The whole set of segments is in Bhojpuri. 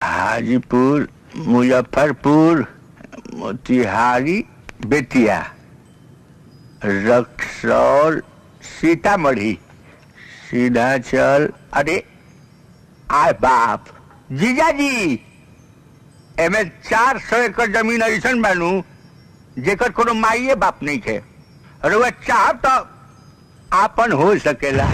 हाजीपुर मुजफ्फरपुर मोतिहारी बेतिया रक्सौल सीतामढ़ी सीधा चल अरे आय बाप जीजा जी एमे चार सौ एकड़ जमीन ऐसन बानू जेकर कोनो माइये बाप नहीं थे अरे वह चाहब तो आपन हो सकेला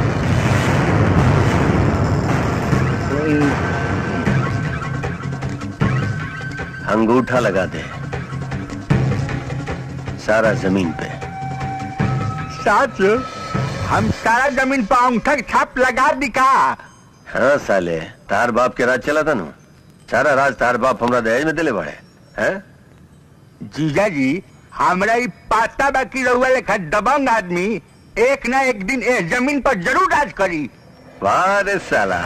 अंगूठा लगा दे सारा जमीन पे साथ हम सारा जमीन पर अंगूठा के छाप लगा दी का हाँ साले तार बाप के राज चला था नु सारा राज तार बाप हमरा दहेज में दिले बड़े हैं जीजा जी हमरा ई पाता बाकी रहुआ लेखा दबंग आदमी एक ना एक दिन इस जमीन पर जरूर राज करी वाह रे साला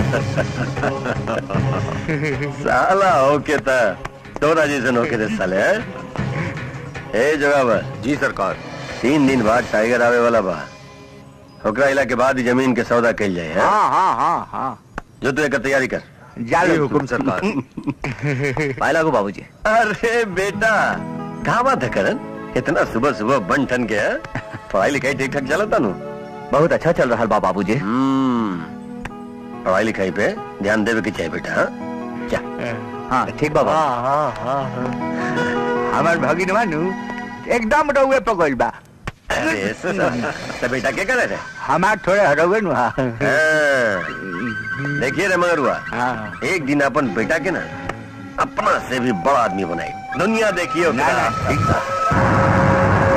साला होके था तोरा जैसन होके रे साले हैं ए जगह जी सरकार तीन दिन बाद टाइगर आवे वाला बा ओकरा इला के बाद ही जमीन के सौदा कइल जाए हैं? हाँ हाँ हाँ हाँ जो तू एक तैयारी कर जालो हुकुम सरकार पायला को बाबूजी अरे बेटा कहा बात है करण इतना सुबह सुबह बन ठन के हैं? पढ़ाई लिखाई ठीक ठाक चलता नु बहुत अच्छा चल रहा बा बाबूजी हम्म पढ़ाई लिखाई पे ध्यान देवे के चाहिए बेटा हाँ? जा हाँ ठीक बाबा हाँ हाँ हाँ हाँ हमार भगिन मानू एकदम रहुए पकड़ बा अरे साला, तो बेटा क्या करे थे हमार थोड़े हरवे नु हाँ हाँ, देखिए रे मगर हुआ हाँ। एक दिन अपन बेटा के ना अपना से भी बड़ा आदमी बनाई दुनिया देखिए ना ना ओकरा। ठीक बा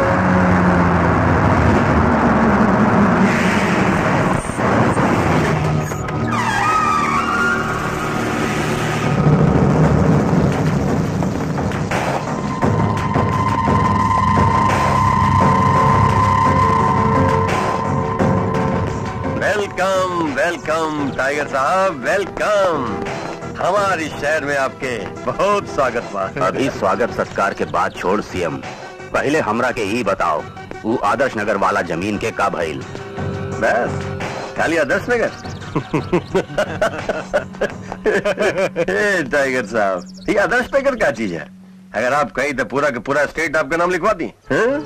वेलकम वेलकम टाइगर साहब वेलकम हमारे शहर में आपके बहुत स्वागत बा अभी स्वागत सत्कार के बाद छोड़ सीएम पहले हमरा के ही बताओ वो आदर्श नगर वाला जमीन के का भइल बस खाली आदर्श नगर ए, टाइगर साहब ये आदर्श नगर क्या चीज है अगर आप कहीं तो पूरा का पूरा स्टेट आपका नाम लिखवा दी हैं?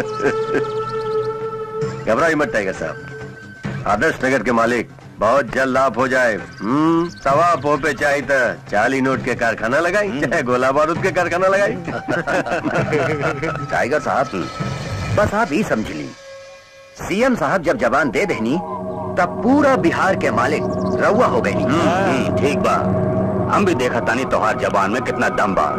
घबराइए मत टाइगर साहब आदर्श नगर के मालिक बहुत जल्द आप हो जाए हम्म सवा पो पे चाहे तो चाली नोट के कारखाना लगाई चाहे गोला बारूद के कारखाना लगाई टाइगर साहब बस आप ही समझ ली सीएम साहब जब जबान दे देनी तब पूरा बिहार के मालिक रउआ हो गई ठीक बा हम भी देखा तानी तोहार जबान में कितना दम बा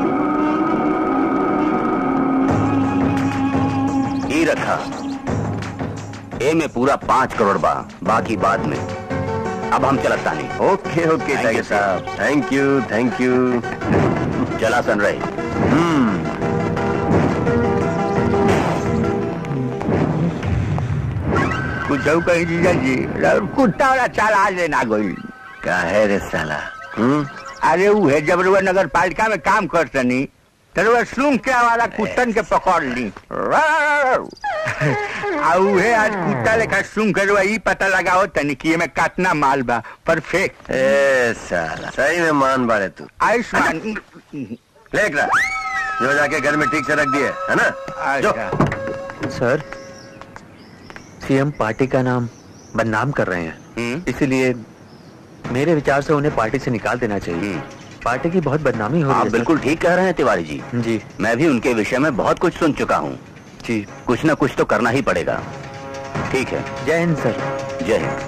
ई रखा ए में पूरा पाँच करोड़ बा बाकी बाद में अब हम चलत तानी okay okay Thank tiger you, sir. साहब थैंक यू थैंक यू चला सन रही कुछ कहीं जीजा जी और कुत्ता वाला चाल आज लेना गई का है रे साला हम्म अरे वो है जब रुआ नगर पालिका में काम करतनी तो वह सुन के वाला कुत्तन के पकड़ ली आ उहे आज कुत्ता लेखा सुन के रुआ ई पता लगाओ तनी कि एमे काटना माल बा परफेक्ट ए साला सही में मान बाड़े तू आयुष्मान लेक रहा जो जाके घर में ठीक से रख दिए है ना जो अच्छा सर सीएम पार्टी का नाम बदनाम कर रहे हैं इसीलिए मेरे विचार से उन्हें पार्टी से निकाल देना चाहिए पार्टी की बहुत बदनामी हो रही आप है सर। बिल्कुल ठीक कह रहे हैं तिवारी जी जी मैं भी उनके विषय में बहुत कुछ सुन चुका हूँ जी कुछ न कुछ तो करना ही पड़ेगा ठीक है जय हिंद सर जय हिंद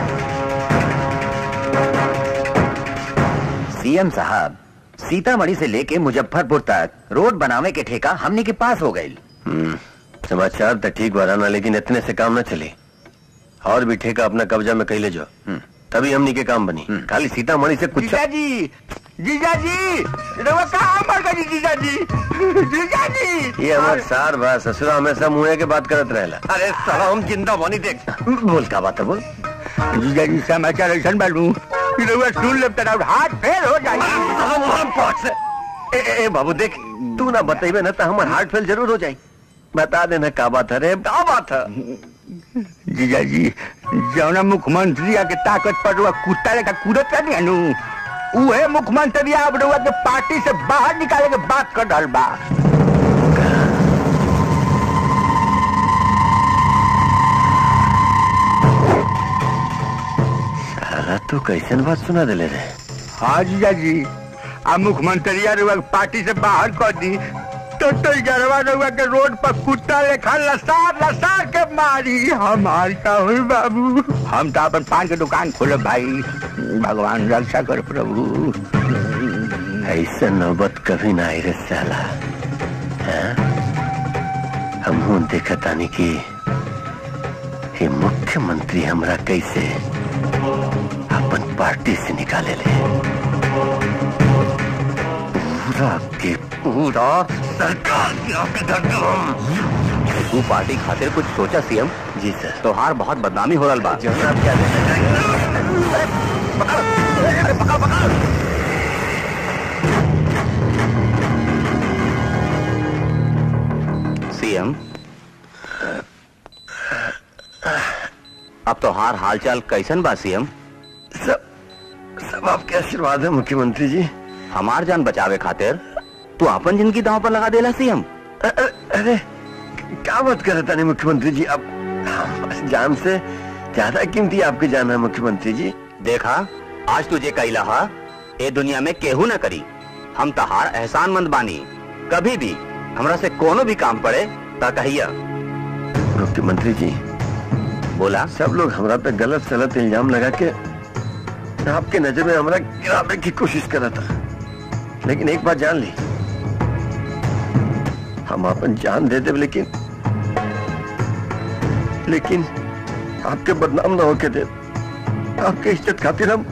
सीएम साहब सीतामढ़ी से लेके मुजफ्फरपुर तक रोड बनावे के ठेका हमने के पास हो गई हम्म, समाचार तो ठीक बराना लेकिन इतने से काम न चले और भी ठेका अपना कब्जा में कैले जो तभी हमनी के काम बनी खाली सीतामढ़ी से कुछ जीजा जी जीजा जी रुआ कहाँ मर गई जीजा जी जीजा जी ये हमार सार बा ससुरा हमेशा मुँह के बात करत रहेला अरे साला हम जिंदा बनी देख बोल का बात है बोल जीजा जी समाचार ऐसा बालू कि रुआ सुन ले तेरा हाथ फेल हो जाएगी हम हम पहुंच से ए, ए, ए बाबू देख तू ना बतेबे ना तो हमार हार्ट फेल जरूर हो जाई बता देना का बात है रे का बात है जीजा जी जौना मुख्यमंत्री आके ताकत पर रुआ कुत्ता लेखा कूदत नहीं नु उहे मुख्यमंत्री अब रउआ के पार्टी से बाहर निकाले के बात कर रहल बा साला तो कैसन बात सुना दिले रे हाँ जीजा जी अब मुख्यमंत्री रउआ के पार्टी से बाहर कर दी तो तो गरवा रउआ के रोड पर कुत्ता लेखा लसार लसार के मारी हमार का हुई बाबू हम तो अपन पान के दुकान खोले भाई भगवान रक्षा कर प्रभु ऐसा नौबत कभी ना आई रे साला हाँ? हम हूं देखा तानी कि ये मुख्यमंत्री हमरा कैसे अपन पार्टी से निकाले ले पूरा के पूरा सरकार के आगे धरदम। तू पार्टी खातिर कुछ सोचा सीएम जी सर तोहार बहुत बदनामी हो रहा बा जनाब क्या देना सीएम अब तोहार हालचाल कैसन बा सीएम सब सब आपके आशीर्वाद है मुख्यमंत्री जी हमार जान बचावे खातिर तू अपन जिंदगी दांव पर लगा देला सीएम अ- अ- अरे क्या बात कर रहे मुख्यमंत्री जी अब हम- जान से ज्यादा कीमती आपकी जान है मुख्यमंत्री जी देखा आज तुझे कैला हा ए दुनिया में केहू न करी हम तहार एहसान मंद बानी कभी भी हमरा से कोनो भी काम पड़े ता कहिया मुख्यमंत्री जी बोला सब लोग हमरा पे गलत सलत इल्जाम लगा के आपके नजर में हमरा गिराने की कोशिश कर रहा था लेकिन एक बात जान ली हम अपन जान दे दे लेकिन लेकिन आपके बदनाम ना होके दे आपके इज्जत खातिर हम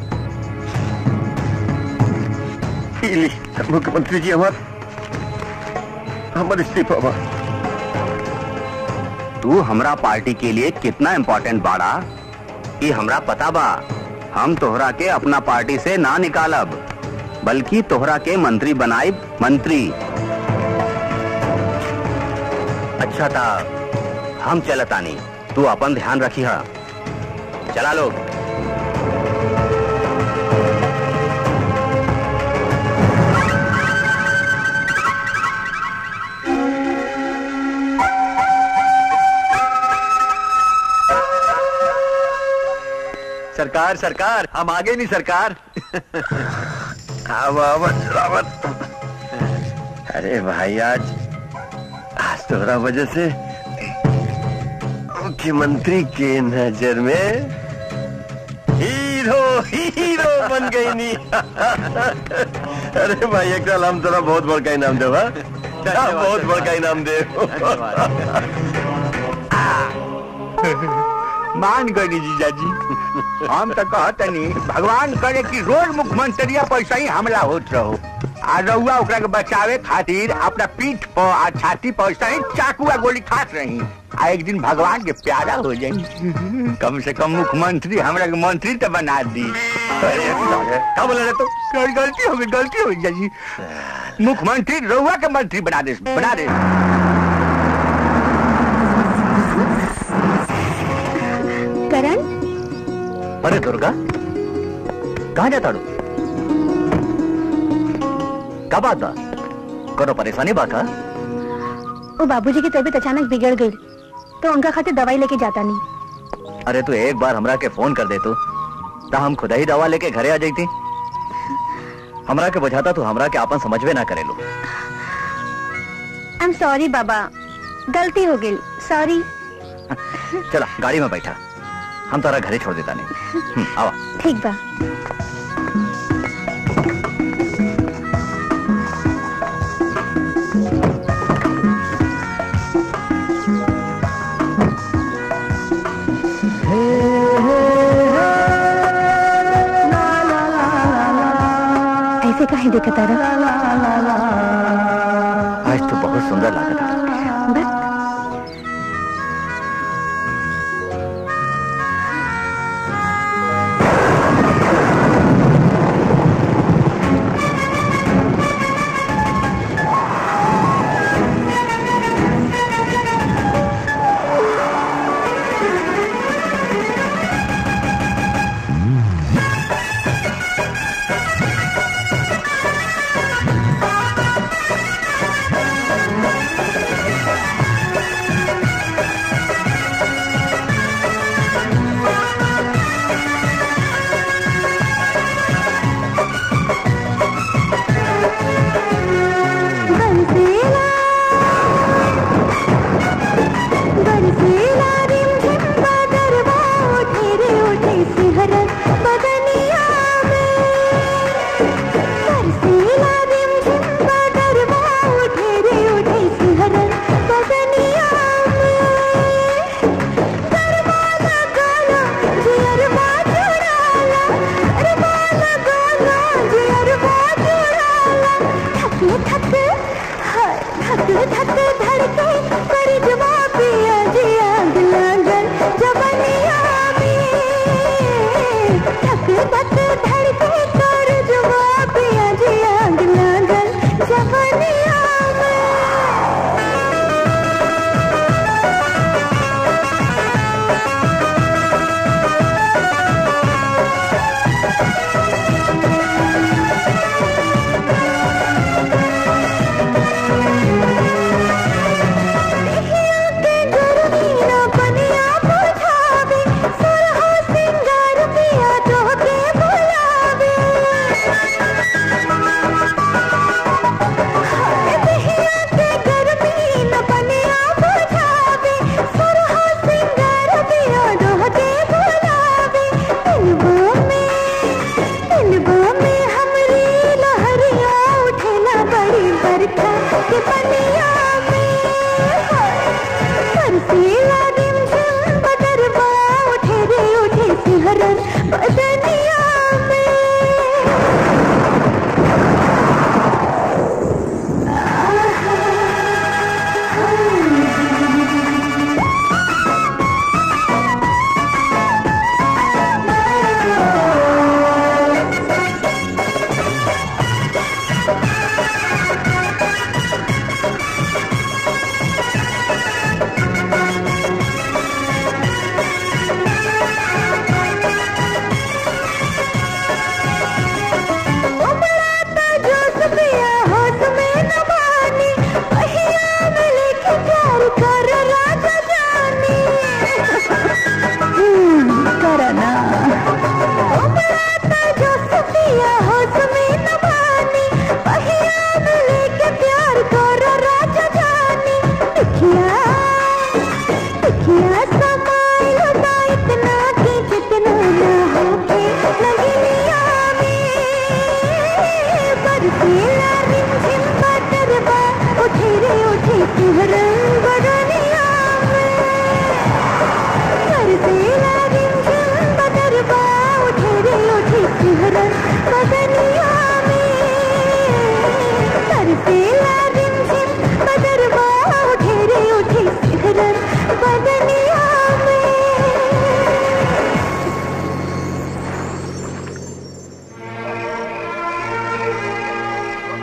पी ली मुख्यमंत्री जी हमार हमारे इस्तीफा बा तू हमरा पार्टी के लिए कितना इम्पोर्टेंट बाड़ा ये हमरा पता बा हम तोहरा के अपना पार्टी से ना निकालब बल्कि तोहरा के मंत्री बनाइब मंत्री अच्छा था हम चलतानी तू अपन ध्यान रखी हा चला लोग सरकार सरकार हम आगे नहीं सरकार आवत आवत अरे भाई आज आज तोहरा वजह से मुख्यमंत्री के नजर में हीरो हीरो बन गई नी अरे भाई एक साल हम तोरा बहुत बड़का इनाम देवा बहुत बड़का इनाम दे मान गई जीजा जी हम तो कहतनी भगवान करे कि रोज मुख्यमंत्री पर ऐसा ही हमला होत रहो आ रउआ ओकरा के बचावे खातिर अपना पीठ पर आ छाती पर ऐसा ही चाकू आ गोली खात रही आ एक दिन भगवान के प्यारा हो जाई कम से कम मुख्यमंत्री हमरा के मंत्री तो बना दी अरे क्या बोला रे तू गल- गलती हो गई गलती हो गई जीजा जी मुख्यमंत्री रउआ के मंत्री बना दे बना दे करण अरे दुर्गा कहाँ जाता रू का बात बा कोनो परेशानी बा का वो बाबूजी की तबीयत अचानक बिगड़ गई तो उनका खातिर दवाई लेके जाता नहीं अरे तू एक बार हमरा के फोन कर दे तू ता हम खुद ही दवा लेके घरे आ जाती हमरा के बुझाता तू हमरा के आपन समझवे ना करेलो आई एम सॉरी बाबा गलती हो गई सॉरी चला गाड़ी में बैठा हम तारा घरे छोड़ देता नहीं हम्म, आवा ठीक बा ऐसे काहे देखा तारा आज तो बहुत सुंदर लागत बस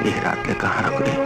ये रात ले कहाँ रख गई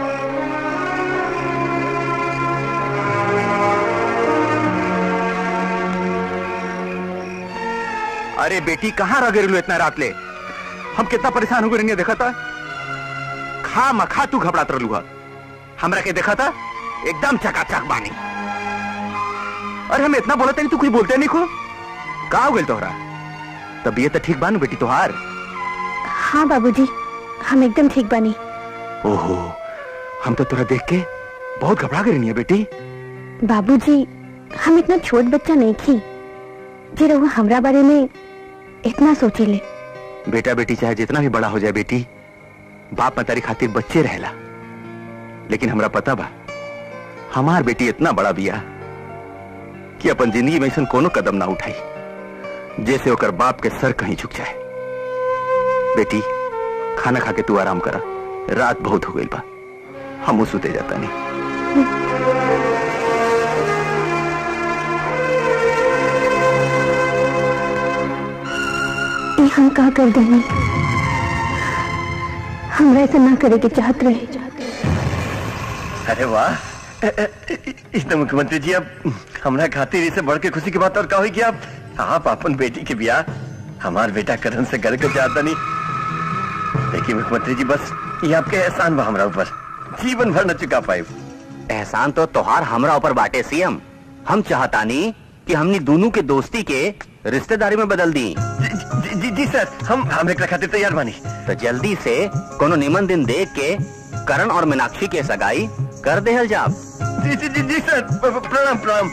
अरे बेटी कहाँ रह गई इतना रात ले हम कितना परेशान हो गए देखा था खा मखा तू घबरात रहलू हा हमरा के देखा था एकदम चकाचक बानी अरे हम इतना बोलते नहीं तू कुछ बोलते नहीं खो का हो गई तोहरा तबीयत तो ठीक बानू बेटी तोहार हाँ बाबूजी हम एकदम ठीक बनी ओहो हम तो तोरा देख के बहुत घबरा गए नहीं है बेटी बाबूजी हम इतना छोट बच्चा नहीं थी जे रहुआ हमरा बारे में इतना सोचेले बेटा बेटी चाहे जितना भी बड़ा हो जाए बेटी बाप मतारी खातिर बच्चे रहेला लेकिन हमरा पता बा हमार बेटी इतना बड़ा बिया कि अपन जिंदगी में ऐसा कोनो कदम ना उठाई जैसे ओकर बाप के सर कहीं झुक जाए बेटी खाना खा के तू आराम करा रात बहुत हो गई बा हम सुते जाता नहीं ये हम का कर देनी हमरा ऐसा ना करे के चाहत रहे अरे वाह इस तो मुख्यमंत्री जी अब हमरा खातिर इसे बढ़ के खुशी की बात और का हुई कि आप आप अपन बेटी के ब्याह हमार बेटा करण से कर के चाहता नहीं देखिए मुख्यमंत्री जी बस ये आपके एहसान बा हमरा ऊपर जीवन भर न चुका पाए एहसान तो तोहार हमरा ऊपर बाटे सीएम हम चाहतानी कि हमनी दोनों के दोस्ती के रिश्तेदारी में बदल दी जी, जी, जी, जी सर हम हम एक खातिर तैयार बानी तो जल्दी से कोनो निमन दिन देख के करण और मीनाक्षी के सगाई कर देहल जाब जी जी जी जी सर प- प- प्रणाम प्रणाम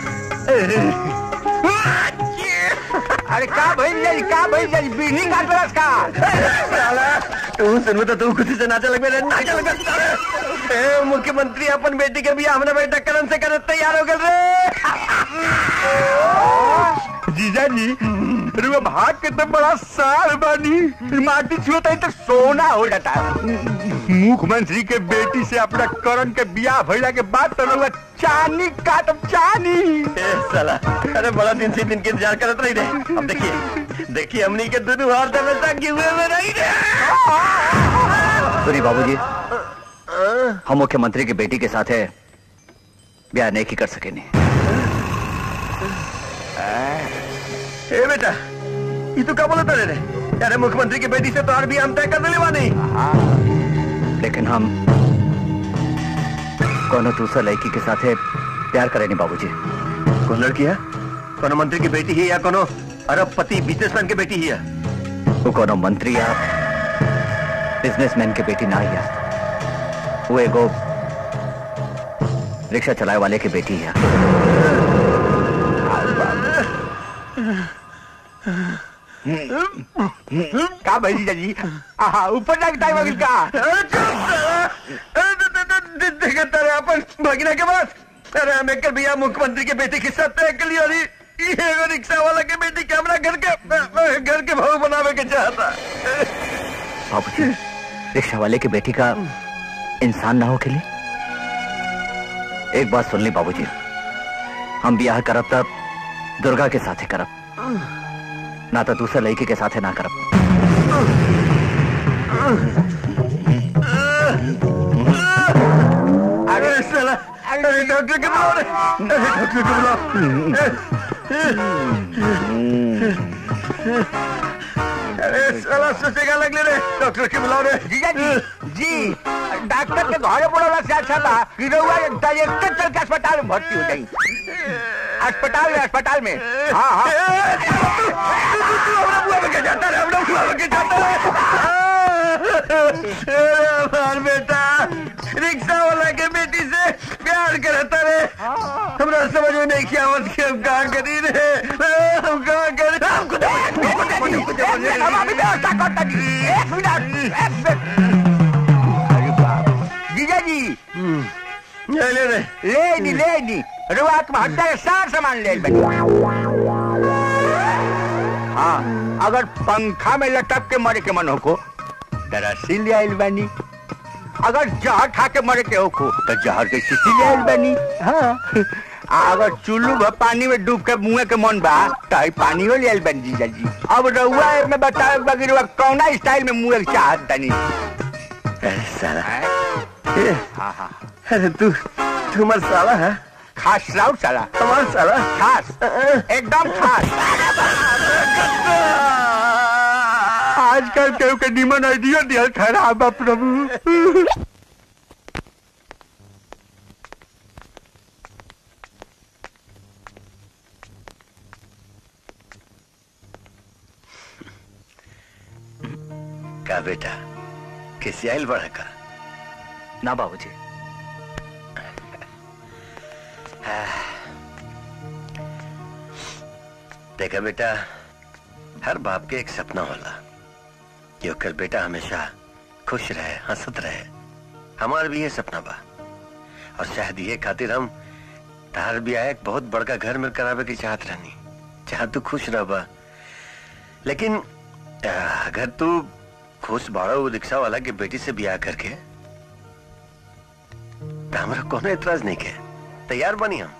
अरे का भइल जाई का भइल जाई बीनी काट बरस का साला, तू सुनबो तो तू खुशी से नाचे लगबे रे नाचे लगबे ए मुख्यमंत्री अपन बेटी के बियाह हमने बेटा करण से करत तैयार हो गए रे जीजा जी रुआ भाग के तो बड़ा सार बानी माटी छुअता है तो सोना हो जाता मुख्यमंत्री के बेटी से अपना करण के बियाह भइला के बाद तो रुआ चानी काटब चानी ए साला अरे बड़ा दिन से दिन के इंतजार करत रही रे अब देखिए देखिए हमनी के दोनों हाथ में तक हुए में रही रे सुनी बाबूजी हम मुख्यमंत्री की बेटी के साथ है ब्याह नहीं की कर सके नहीं ए बेटा ये तू क्या बोलता रे रे अरे मुख्यमंत्री की बेटी से तो और भी हम तय कर देले बानी लेकिन हम कोनो दूसरा लड़की के साथ है प्यार करे नहीं बाबूजी कौन लड़की है कोनो मंत्री की बेटी है या कोनो अरबपति बिजनेसमैन की बेटी है वो कोनो मंत्री या बिजनेसमैन के बेटी ना है वो एगो रिक्शा चलाए वाले की बेटी है का भइल जीजा जी आहा ऊपर जाके टाइम अगिल का देखा तेरे अपन भगीना के पास अरे हम एक भैया मुख्यमंत्री के बेटी के साथ तय कर लिया अरे ये एगो रिक्शा वाला के बेटी के हमरा घर के घर के भाव बनावे के चाहता बाबूजी रिक्शा वाले की बेटी का इंसान ना हो के लिए एक बात सुन ली बाबूजी हम ब्याह करब तब दुर्गा के साथे करब ना तो दूसरे लड़की के साथे ना करब अरे साला अरे डॉक्टर के बुलाओ रे अरे डॉक्टर के बुलाओ अरे साला सोचेगा लगले रे डॉक्टर के बुलाओ रे जीजा जी जी डॉक्टर के घरे बोला से अच्छा था कि रउआ डायरेक्ट चल के अस्पताल में भर्ती हो जाई अस्पताल में अस्पताल में हाँ हाँ हमरा बुआ के जाता रे हमरा बुआ के जाता रे अरे हमार बेटा रिक्शा वाला के बेटी से प्यार करता रे हमरा समझ में नहीं किया आवत कि हम कहाँ करी रे हम कहाँ करी हम कुछ हम अभी व्यवस्था करता जी एक मिनट एक मिनट अरे बाप जीजा जी ले ले रे ले नी ले नी रुआ आत्महत्या के सार सामान ले बनी हाँ अगर पंखा में लटक के मरे के मन हो को दरअसल ले आइल बनी अगर जहर खा के मरे के हो को तो जहर के शीशी ले आइल बनी हाँ आ अगर चुल्लू भ पानी में डूब के मुँह के मन बा तो आई पानी ले आइल बनी जीजा जी अब रउआ में बतावे बगी रउआ कौना स्टाइल में मुँह के चाहत तनी अरे साला हैं? ए, हाँ हाँ अरे तू तू हमार साला है खास राउत साला हमार साला खास एकदम खास आजकल केहू के निमन आइडिया दिया खराब बा प्रभु का बेटा कैसे आयल बड़ा का ना बाबूजी देखा बेटा हर बाप के एक सपना होला कि ओकर बेटा हमेशा खुश रहे हंसत रहे हमार भी ये सपना बा और शायद ये खातिर हम तार भी आए बहुत बड़का घर में करावे की चाहत रहनी चाह तू खुश रह बा लेकिन आ, अगर तू खुश बाड़ा वो रिक्शा वाला के बेटी से ब्याह करके तो हमरा कोनो एतराज नहीं के तैयार बनी हम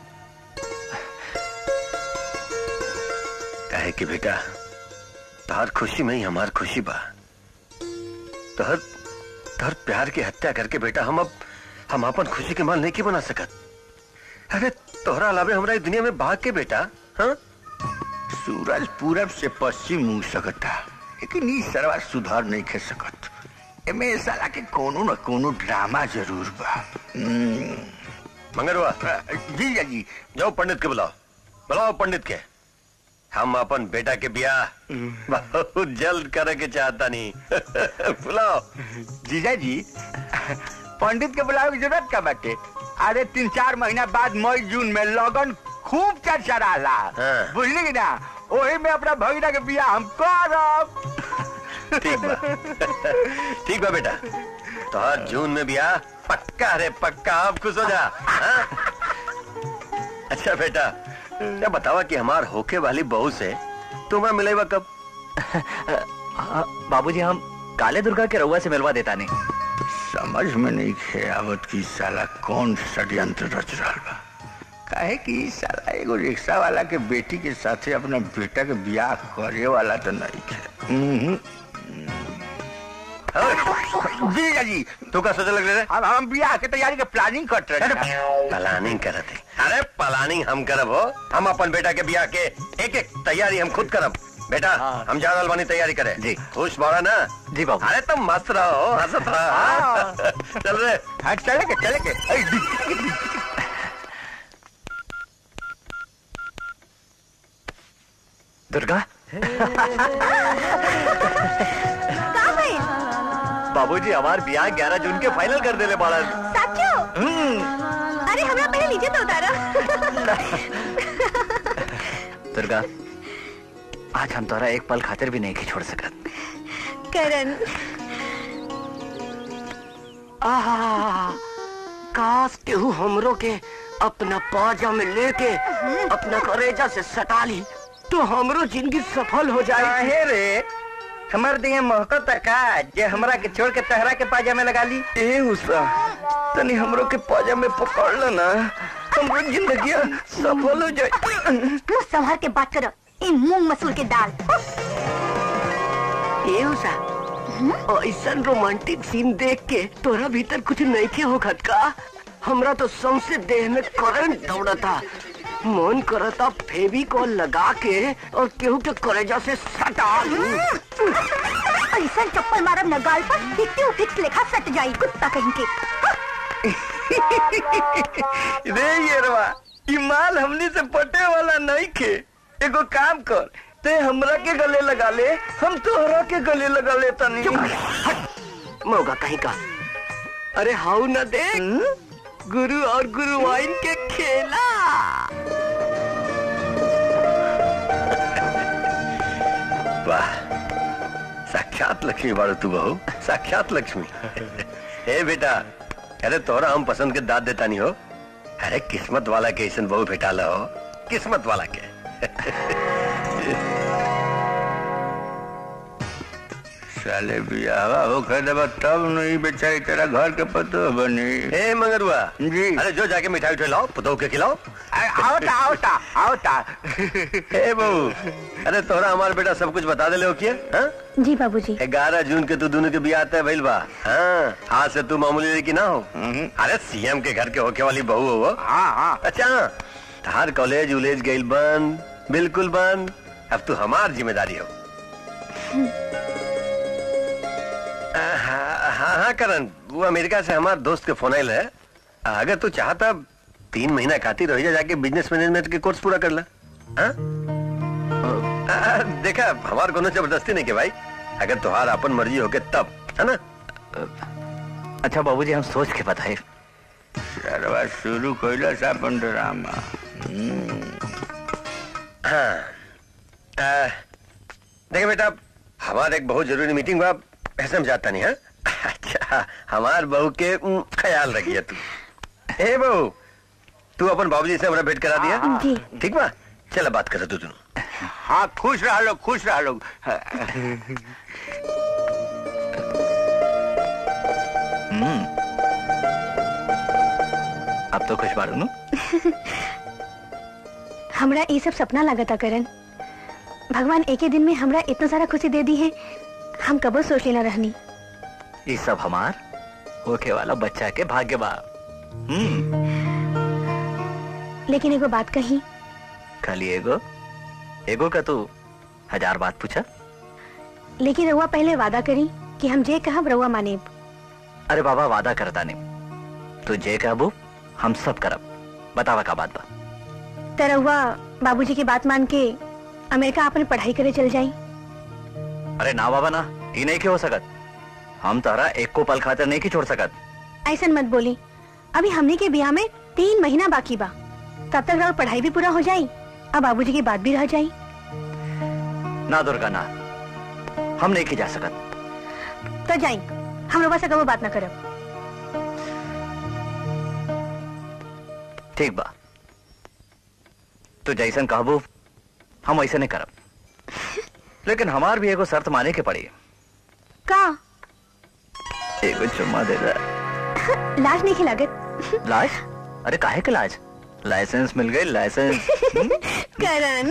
काहे कि बेटा तोहर खुशी में ही हमार खुशी बा तोहर तोहर प्यार की हत्या करके बेटा हम अब हम अपन खुशी के माल नहीं की बना सकत अरे तोहरा अलावे हमरा इस दुनिया में भाग के बेटा हाँ सूरज पूरब से पश्चिम मुंह सकता लेकिन ई सरवा सुधार नहीं खे सकत एमे ए साला के कोनो न कोनो ड्रामा जरूर बा हम्म, मंगरवा जी जी जाओ पंडित के बुलाओ बुलाओ पंडित के हम अपन बेटा के ब्याह बहुत जल्द करे के चाहता नहीं बुलाओ जीजा जी पंडित के बुलावे की जरूरत का बाटे अरे तीन चार महीना बाद मई जून में लगन खूब चर्चा रहा हाँ। बुझली कि ना वही में अपना भगीना के बियाह हम करब ठीक बा ठीक बा बेटा तो हर जून में ब्याह पक्का रे पक्का अब खुश हो जा हाँ? अच्छा बेटा क्या बतावा कि हमार होके वाली बहू से तुम्हें मिलेगा कब बाबूजी हम काले दुर्गा के रउआ से मिलवा देता नहीं समझ में नहीं खे आवत की साला कौन षड्यंत्र रच रहा बा काहे कि ई साला एगो रिक्शा वाला के बेटी के साथे अपना बेटा के ब्याह करे वाला तो नहीं खे हम्म, जी जी तू का सोचे लग रहे अब हम ब्याह के तैयारी के प्लानिंग कर रहे हैं प्लानिंग करत है अरे प्लानिंग हम करब हो हम अपन बेटा के ब्याह के एक एक तैयारी हम खुद करब बेटा हम जा रहल बानी तैयारी करे जी। खुश बाड़ा ना जी बाबू अरे तुम मस्त रहो हंसत रहो चल रे हाँ चले के चले के ऐ, डिक्की, डिक्की। दुर्गा बाबूजी हमार ब्याह 11 जून के फाइनल कर देले बाड़न साचो अरे हमरा पहले नीचे तो उतारा दुर्गा आज हम तोरा एक पल खातिर भी नहीं छोड़ सकत करण आहा, काश केहू हमरो के अपना पाजा में लेके अपना करेजा से सटा ली तो हमरो जिंदगी सफल हो जाए काहे रे हमार दिए महकत का जे हमरा के छोड़ के तहरा के पाजा में लगा ली ए उषा तनी हमरो के पाजा में पकड़ लो ना हमरो जिंदगी सफल हो जाए मुंह संभाल के बात करो ये मूंग मसूर के दाल ए उषा ऐसा रोमांटिक सीन देख के तोरा भीतर कुछ नहीं के हो का हमरा तो सौंसे देह में करंट दौड़ता मन करता फेवी को लगा के और केहू के करेजा से सटा लूं। ऐसा चप्पल मारब न गाल पर फिफ्टी फिक्स लेखा सट जाई कुत्ता कहीं के रे येरवा ई माल हमनी से पटे वाला नहीं खे एगो काम कर ते हमरा के गले लगा ले हम तोहरा के गले लगा ले तनी मौका कहीं का अरे हाउ न देख गुरु और गुरु वाइन के खेला वाह साक्षात लक्ष्मी बाड़ू तू बहू साक्षात लक्ष्मी ए बेटा अरे तोरा हम पसंद के दाद देता नहीं हो अरे किस्मत वाला के ऐसा बहू भेटाला हो किस्मत वाला के साले बियावा हो खरीदबा तब नहीं बेचारी तेरा घर के पतो बनी ए मंगरुआ जी अरे जो जाके मिठाई उठाई लाओ पुतोह के खिलाओ अरे, आओता आओता आओता ए बहू अरे तोरा हमारा बेटा सब कुछ बता दे ले किया हाँ? जी बाबूजी ग्यारह जून के तू दोनों के बियाह तय भइल बा हाँ आज से तू मामूली लड़की ना हो हम्म। अरे सीएम के घर के होके वाली बहू हो वो हाँ हाँ अच्छा तार कॉलेज उलेज गइल बंद बिल्कुल बंद अब तू हमार जिम्मेदारी हो हाँ हाँ हाँ, करण वो अमेरिका से हमार दोस्त के फोन आयल है अगर तू चाहता तीन महीना खातिर रह जा जाके बिजनेस मैनेजमेंट के कोर्स पूरा कर ला हाँ? आ, देखा हमार कोनो जबरदस्ती नहीं के भाई अगर तुहार अपन मर्जी होके तब है ना अच्छा बाबूजी हम सोच के बताए सरवा शुरू कइला सा अपन ड्रामा हाँ आ, देखिए बेटा हमारे एक बहुत जरूरी मीटिंग बा ऐसे हम जाता नहीं है अच्छा हमार बहू के उम, ख्याल रखिए तू ए बहू तू अपन बाबूजी से हमारा भेंट करा दिया जी ठीक बा चल बात कर तू दोनों हाँ खुश रह लोग खुश रह लोग अब तो खुश बाड़ू नु हमरा ये सब सपना लगता करण भगवान एक ही दिन में हमरा इतना सारा खुशी दे दी है हम कबो सोच लेना रहनी ये सब हमार होके वाला बच्चा के भाग्य बा हम्म लेकिन एगो बात कही खाली एगो एगो का तू हजार बात पूछा लेकिन रउआ पहले वादा करी कि हम जे कहब रउआ मानेब अरे बाबा वादा करता नहीं तू जे कहबू हम सब करब बतावा का बात बा त रउआ बाबूजी की बात मान के अमेरिका अपने पढ़ाई करे चल जाई अरे ना बाबा ना ये नहीं के हो सकत हम तारा एक को पल खातिर नहीं की छोड़ सकत ऐसा मत बोली अभी हमने के ब्याह में तीन महीना बाकी बा तब तक रउआ पढ़ाई भी पूरा हो जाई अब बाबूजी की बात भी रह जाई ना दुर्गा ना हम नहीं की जा सकत तो जाई हम रउआ से कबो बात ना करब ठीक बा तू जैसन कहबू हम ऐसे नहीं करब लेकिन हमार भी एगो शर्त माने के पड़ी का एगो चुम्मा दे दे लाज नहीं खिलागत लाज अरे काहे के लाज लाइसेंस मिल गई लाइसेंस करण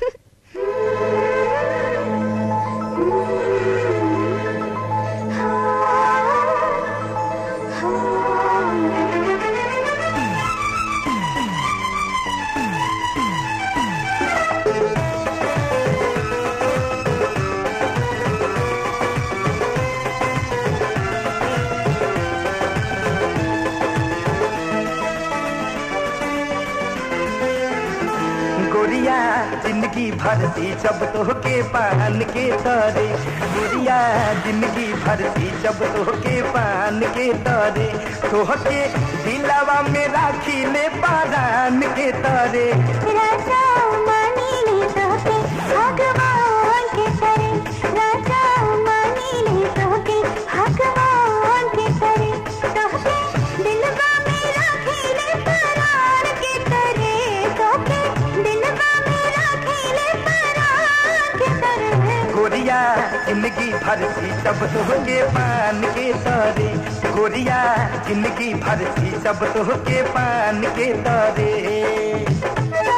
गोरिया जिंदगी भर सी जब तो के पान के तरे गोरिया जिंदगी भर सी जब तो के पान के तरे तोहके दिलावा में राखी ले पारान के तरे राजा मानी ले तोके भगवान के करे राजा मानी ले तोके भगवान के करे तोके दिलवा में राखी ले परार के करे तोके दिलवा में राखी ले परार के करे गोरिया जिंदगी भर सी जब तो के पान के तरे गोरिया जिंदगी भर सी जब तो के पान के तरे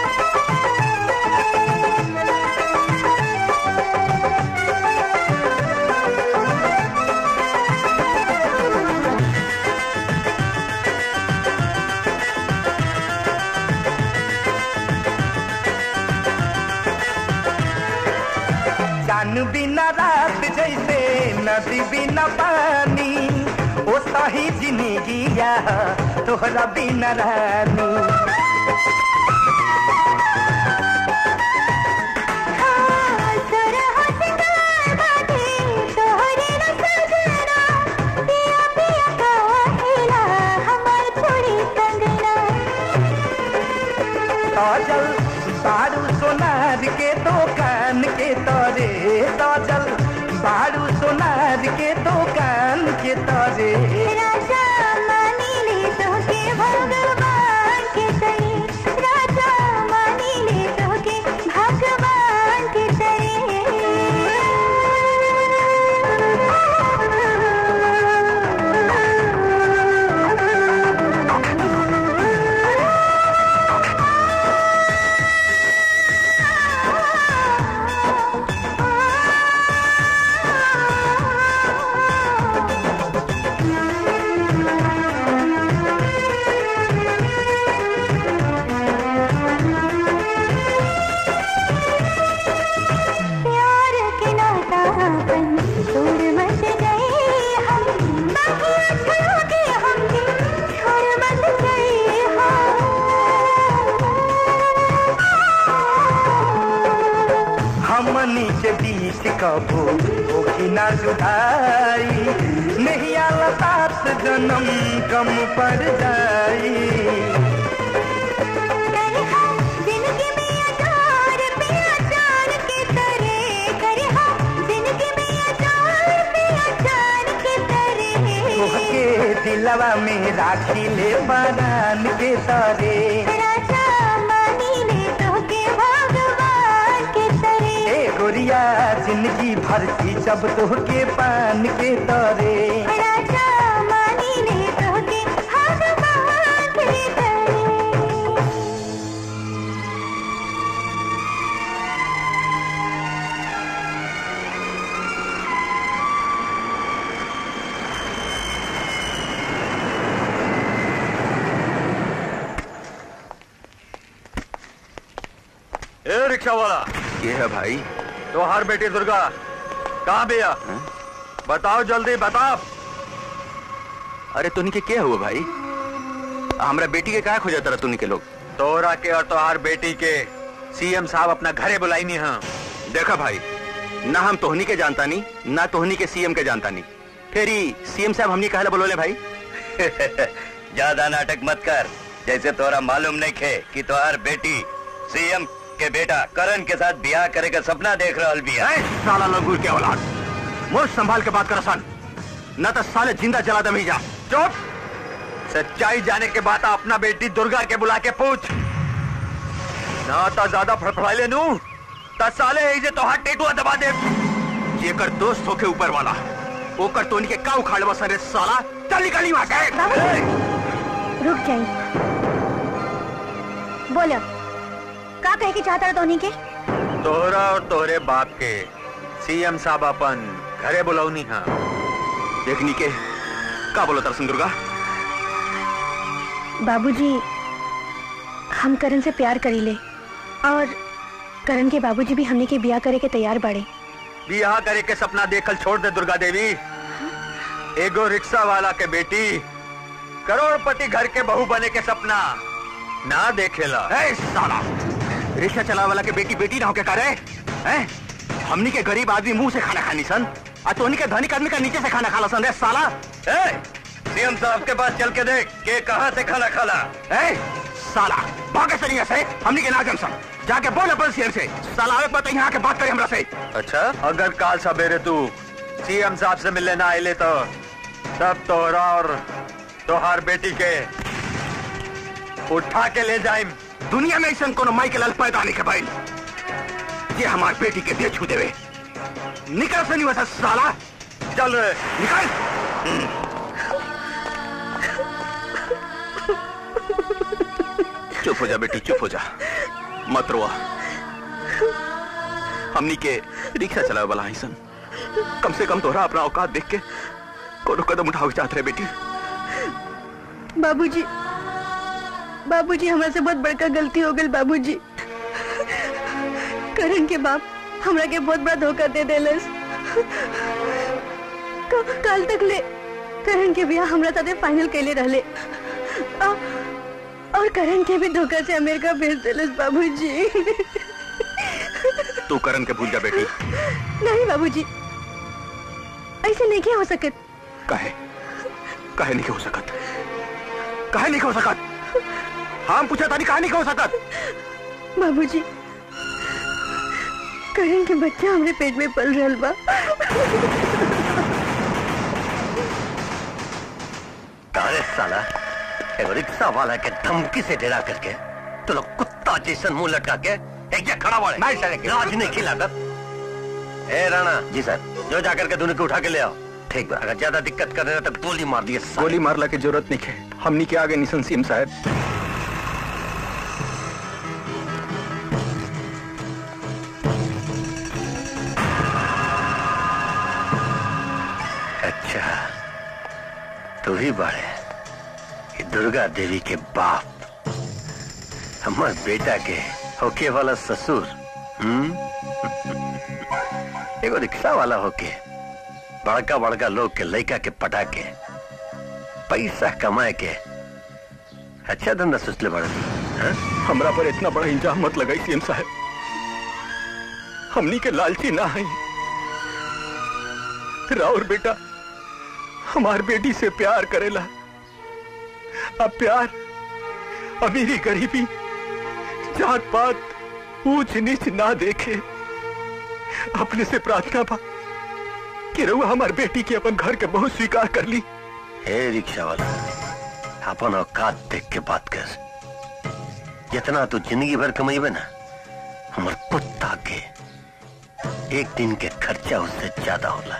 जान बिना रात जैसे नदी बिना पानी ओ सही जिंदगिया तोहरा बिना रानी हाँ सरह सिंगार बाटे तोहरे न सजना पिया पिया कहेला हमार छोड़ी कंगना ताजल बारू सोनार के दुकान के तरे ताजल बारू सोनार के दुकान के तरे राजा मानी ले तोके भगवान के तरे राजा मानी ले तोके भगवान के तरे छुड़ा के हमके छोड़ मत गए हो हमनी के बीच कबो होगी ना जुदाई नहीं आला सात जन्म कम पड़ जाई करे हो जिंदगी में अचार पे अचार के तरह करे हो जिंदगी में अचार पे अचार के तरह तोहके दिलवा में राखी ले बनान के तारे राजा मानी ले तो के भगवान के तरह ए गोरिया जिंदगी भर की जब तोहके पान के तारे राजा मानी ले तो के भगवान के तरह ए रिक्शा वाला ये है भाई तो हर बेटी दुर्गा कहाँ भैया बताओ जल्दी बताओ अरे तुनी के क्या हुआ भाई हमरा बेटी के क्या खोजा तरह तुनी के लोग तोरा के और तोहार बेटी के सीएम साहब अपना घरे बुलाई नहीं हाँ देखा भाई ना हम तोहनी के जानता नहीं ना तोहनी के सीएम के जानता नहीं फिर ही सीएम साहब हमनी कहला बोलोले भाई ज्यादा नाटक मत कर जैसे तोरा मालूम नहीं खे कि तोहार बेटी सीएम के बेटा करण के साथ ब्याह करे का सपना देख रहल बिया ए, साला लंगूर के औलाद मुझ संभाल के बात कर सन न तो साले जिंदा जला दम ही जा चुप सच्चाई जाने के बाद अपना बेटी दुर्गा के बुला के पूछ ना तो ज्यादा फड़फड़ाइले नू तो साले ऐसे तो हाथ टेटुआ दबा दे ये कर दोस्त होके ऊपर वाला ओकर तोनी के का उखाड़ बस रे साला चल निकली वहां के रुक जाइए बोलो का कहे की चाहता रहा धोनी के तोहरा और तोहरे बाप के सीएम साहब अपन घरे बुलाऊनी हाँ देखनी के का बोलो तरसन दुर्गा बाबूजी हम करण से प्यार करी ले और करण के बाबूजी भी हमने के ब्याह करे के तैयार बाड़े बियाह करे के सपना देखल छोड़ दे दुर्गा देवी एगो रिक्शा वाला के बेटी करोड़पति घर के बहू बने के सपना ना देखेला ए साला रिक्शा चला वाला के बेटी बेटी ना होके करे हैं हमनी के गरीब आदमी मुंह से खाना खानी सन आ तोनी के धनिक आदमी का नीचे से खाना खाला सन रे साला सीएम साहब के पास चल के देख के कहाँ से खाना खाला ए साला भागे से नहीं से हमनी के नागम सन जाके बोल अपन सीएम से साला आवे पता यहाँ के बात करे हमरा से अच्छा अगर काल सवेरे तू सीएम साहब से मिलने ना आए तो तब तोहरा और तोहार बेटी के उठा के ले जाइम दुनिया में ऐसा कोनो माई के लाल पैदा नहीं के भाई ये हमारी बेटी के दे छू देवे निकल से नहीं वैसा साला चल रे निकल चुप हो जा बेटी चुप हो जा मत रोआ हमनी के रिक्शा चलावे वाला है सन कम से कम तोहरा अपना औकात देख के कोनो कदम उठाओ के चाहत रहे बेटी बाबूजी बाबूजी हमरा से बहुत बड़का गलती हो गई बाबूजी करण के बाप हमरा के बहुत बड़ा धोखा दे देलस क- काल तक ले करण के बियाह हमरा साथे फाइनल कैले रहले आ- और करण के भी धोखा से अमेरिका भेज देलस बाबूजी तू करण के भूल जा बेटी नहीं बाबूजी ऐसे नहीं क्या हो सकत काहे काहे नहीं हो सकत काहे नहीं हो सकत हम पूछा तानी काहे नहीं हो सकत बाबूजी करण के बच्चा हमरे पेट में पल रहल बा अरे साला एगो रिक्शा वाला के धमकी से डरा करके तो लोग कुत्ता जैसन मुंह लटका के एक जगह खड़ा वाले नहीं सर लाज नहीं खिला कर ए राणा जी सर जो जाकर के दोनों को उठा के ले आओ ठीक बा अगर ज्यादा दिक्कत कर रहे हो तो गोली मार दिए साले। गोली मारला की जरूरत नहीं है हमनी के आगे निशन सीम साहब अच्छा तू ही बड़े ये दुर्गा देवी के बाप हमार बेटा के होके वाला ससुर हम्म एगो रिक्शा वाला होके बड़का बड़का लोग के लड़का के पटा के पैसा कमाए के अच्छा धंधा सोच ले बड़ा हाँ? हमरा पर इतना बड़ा इंजाम मत लगाई सीएम साहब हमनी के लालची ना है राउर बेटा हमार बेटी से प्यार करेला अब प्यार अमीरी गरीबी जात पात ऊंच नीच ना देखे अपने से प्रार्थना बा कि रहुआ हमार बेटी के अपन घर के बहुत स्वीकार कर ली हे रिक्शा वाला अपन औकात देख के बात कर जितना तू जिंदगी भर कमाईबे ना हमार कुत्ता के एक दिन के खर्चा उससे ज्यादा होला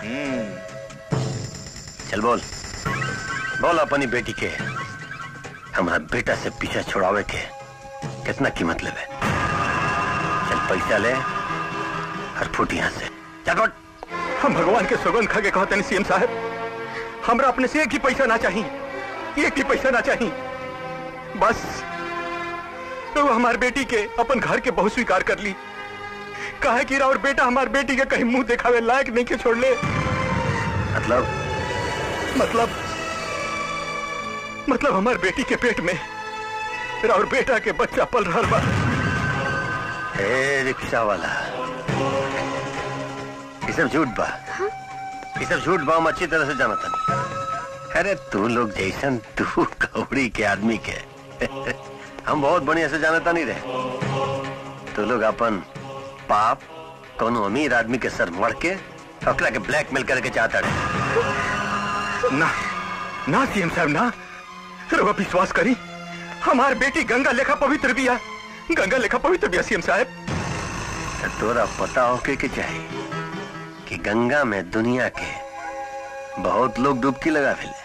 चल बोल बोल अपनी बेटी के हमारा बेटा से पीछा छुड़ावे के कितना कीमत लेवे चल पैसा ले और फूट यहाँ से चल फुट। हम भगवान के सौगंध खा के कहते हैं सीएम साहब हमरा अपने से एक ही पैसा ना चाहिए एक ही पैसा ना चाहिए बस तो हमार बेटी के अपन घर के बहुत स्वीकार कर ली काहे कि और बेटा हमार बेटी के कहीं मुंह दिखावे लायक नहीं के छोड़ ले मतलब मतलब मतलब हमार बेटी के पेट में और बेटा के बच्चा पल रहा बा हे रिक्शा वाला ये सब झूठ बा ये सब झूठ बा हम अच्छी तरह से जाना था अरे तू लोग जैसन तू कौड़ी के आदमी के हम बहुत बढ़िया से जानता नहीं रहे तू लोग अपन पाप कोनो अमीर आदमी के सर मड़ के ओकरा के ब्लैकमेल करके चाहता रहे ना ना सीएम साहब ना रवा विश्वास करी हमार बेटी गंगा लेखा पवित्र बिया गंगा लेखा पवित्र बिया सीएम साहब तो तोरा पता होके के चाहिए कि गंगा में दुनिया के बहुत लोग डुबकी लगा फेले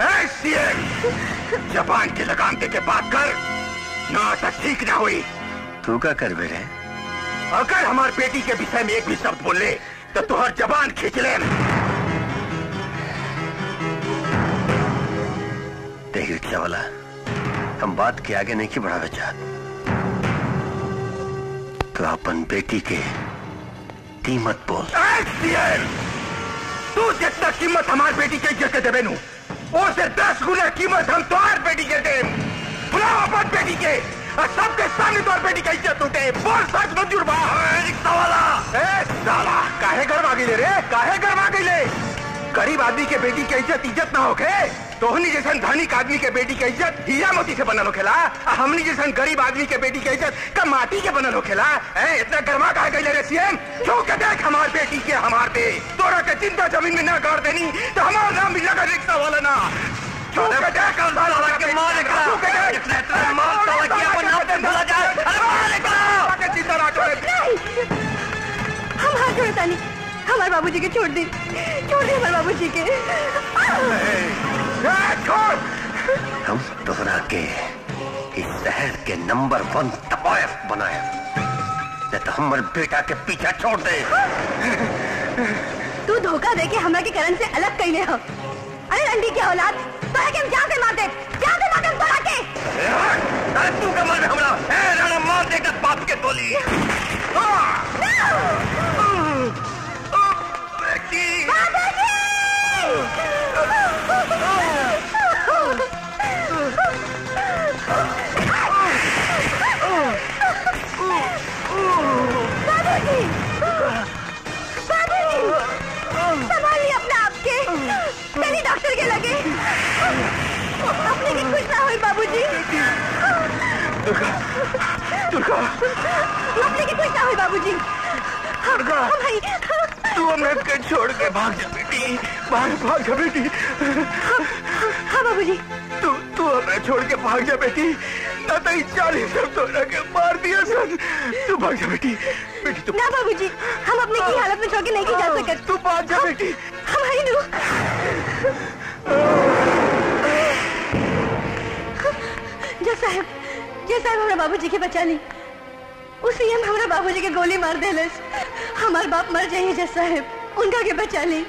जबान की लगाम दे के बात कर ना तो ठीक ना हुई तू का कर बेरे अगर हमार बेटी के विषय में एक भी शब्द बोले तो तुहर जबान खींच ले देख रिक्शा वाला हम बात के आगे नहीं की बढ़ावे चाहत तो अपन बेटी के कीमत बोल तू जितना कीमत हमार बेटी के इज्जत के देवे नू उससे दस गुना कीमत हम तुम्हार बेटी के दे बुलाओ अपन बेटी के और सबके सामने तुम्हार बेटी का इज्जत उठे बोल सच मंजूर बा रिक्शा वाला ए साला काहे घर आ गईले रे काहे घर आ गईले गरीब आदमी के बेटी के इज्जत इज्जत ना होके तोहनी जैसन धनिक आदमी के बेटी के इज्जत हीरा मोती से बनल होखेला आ हमनी जैसन गरीब आदमी के बेटी के इज्जत का माटी के बनल होखेला ए इतना गर्मा काहे गईले रे सीएम क्यों के देख हमार बेटी के हमार पे तोरा के चिंता जमीन में ना गाड़ देनी तो हमार नाम भी लगा रिक्शा वाला ना क्यों के देख साला के मार निकला क्यों के देख इतना इतना मार साला की अपन नाम पे भूला जाए अरे मार निकला के चिंता ना करे हम हाथ जोड़े तानी हमारे बाबूजी के छोड़ दी छोड़ दी हमारे बाबूजी के ए, छोड़ हम तोहरा के इस शहर के नंबर वन तबायफ बनाए नहीं तो हमर बेटा के पीछा छोड़ दे तू धोखा दे के हमरा के करण से अलग कैले हो अरे रंडी की औलाद तोरा के हम जान से मार दे जान से मार दे तोरा के अरे तू कमल में हमरा ए राणा मार देगा बाप के टोली बाबूजी बाबूजी संभालिए अपने आप के चलिए डॉक्टर के लगे अपने की कुछ ना हो बाबूजी दुर्गा अपने की कुछ ना हो बाबूजी दुर्गा भाई तू हमें के छोड़ के भाग जा बेटी भाग भाग जा बेटी हाँ बाबूजी तू तू हमें छोड़ के भाग जा बेटी ना तो इस चालीस सब तो के मार दिया सन तू भाग जा बेटी बेटी तू ना बाबूजी हम अपने की हालत में छोड़ के नहीं जा सकते तू भाग जा बेटी हमारी नू जय साहब जय साहब हमारा बाबूजी के बचा ली उसी हम हमारा बाबूजी के गोली मार देलस हमार बाप मर जाइए जय साहब उनका के बचा ली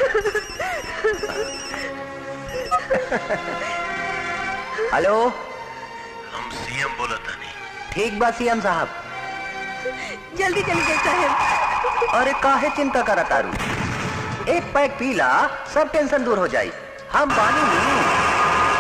हेलो हम सीएम बोला था नहीं ठीक बा सीएम साहब जल्दी चलिए जय साहब अरे काहे चिंता करा तारू एक पैक पीला सब टेंशन दूर हो जाई हम बानी नहीं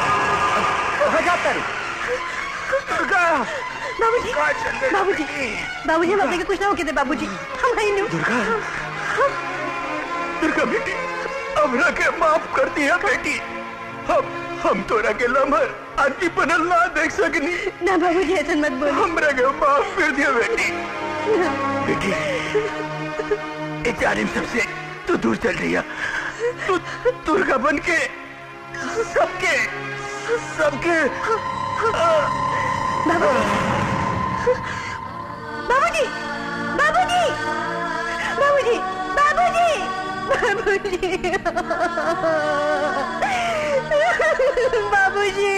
बाबूजी बाबूजी बाबूजी हम अपने के कुछ ना होके दे बाबूजी हम आई नहीं दुर्गा दुर्गा बेटी हमरा के माफ कर दिया बेटी हम हम तोरा के लम्हर आदमी बनल ना देख सकनी ना बाबूजी ऐसा मत बोलो हमरा के माफ कर दिया बेटी बेटी ए जालिम सबसे तू दूर चल रही है तू दुर्गा बन के सबके सबके बाबूजी बाबूजी बाबूजी बाबूजी बाबूजी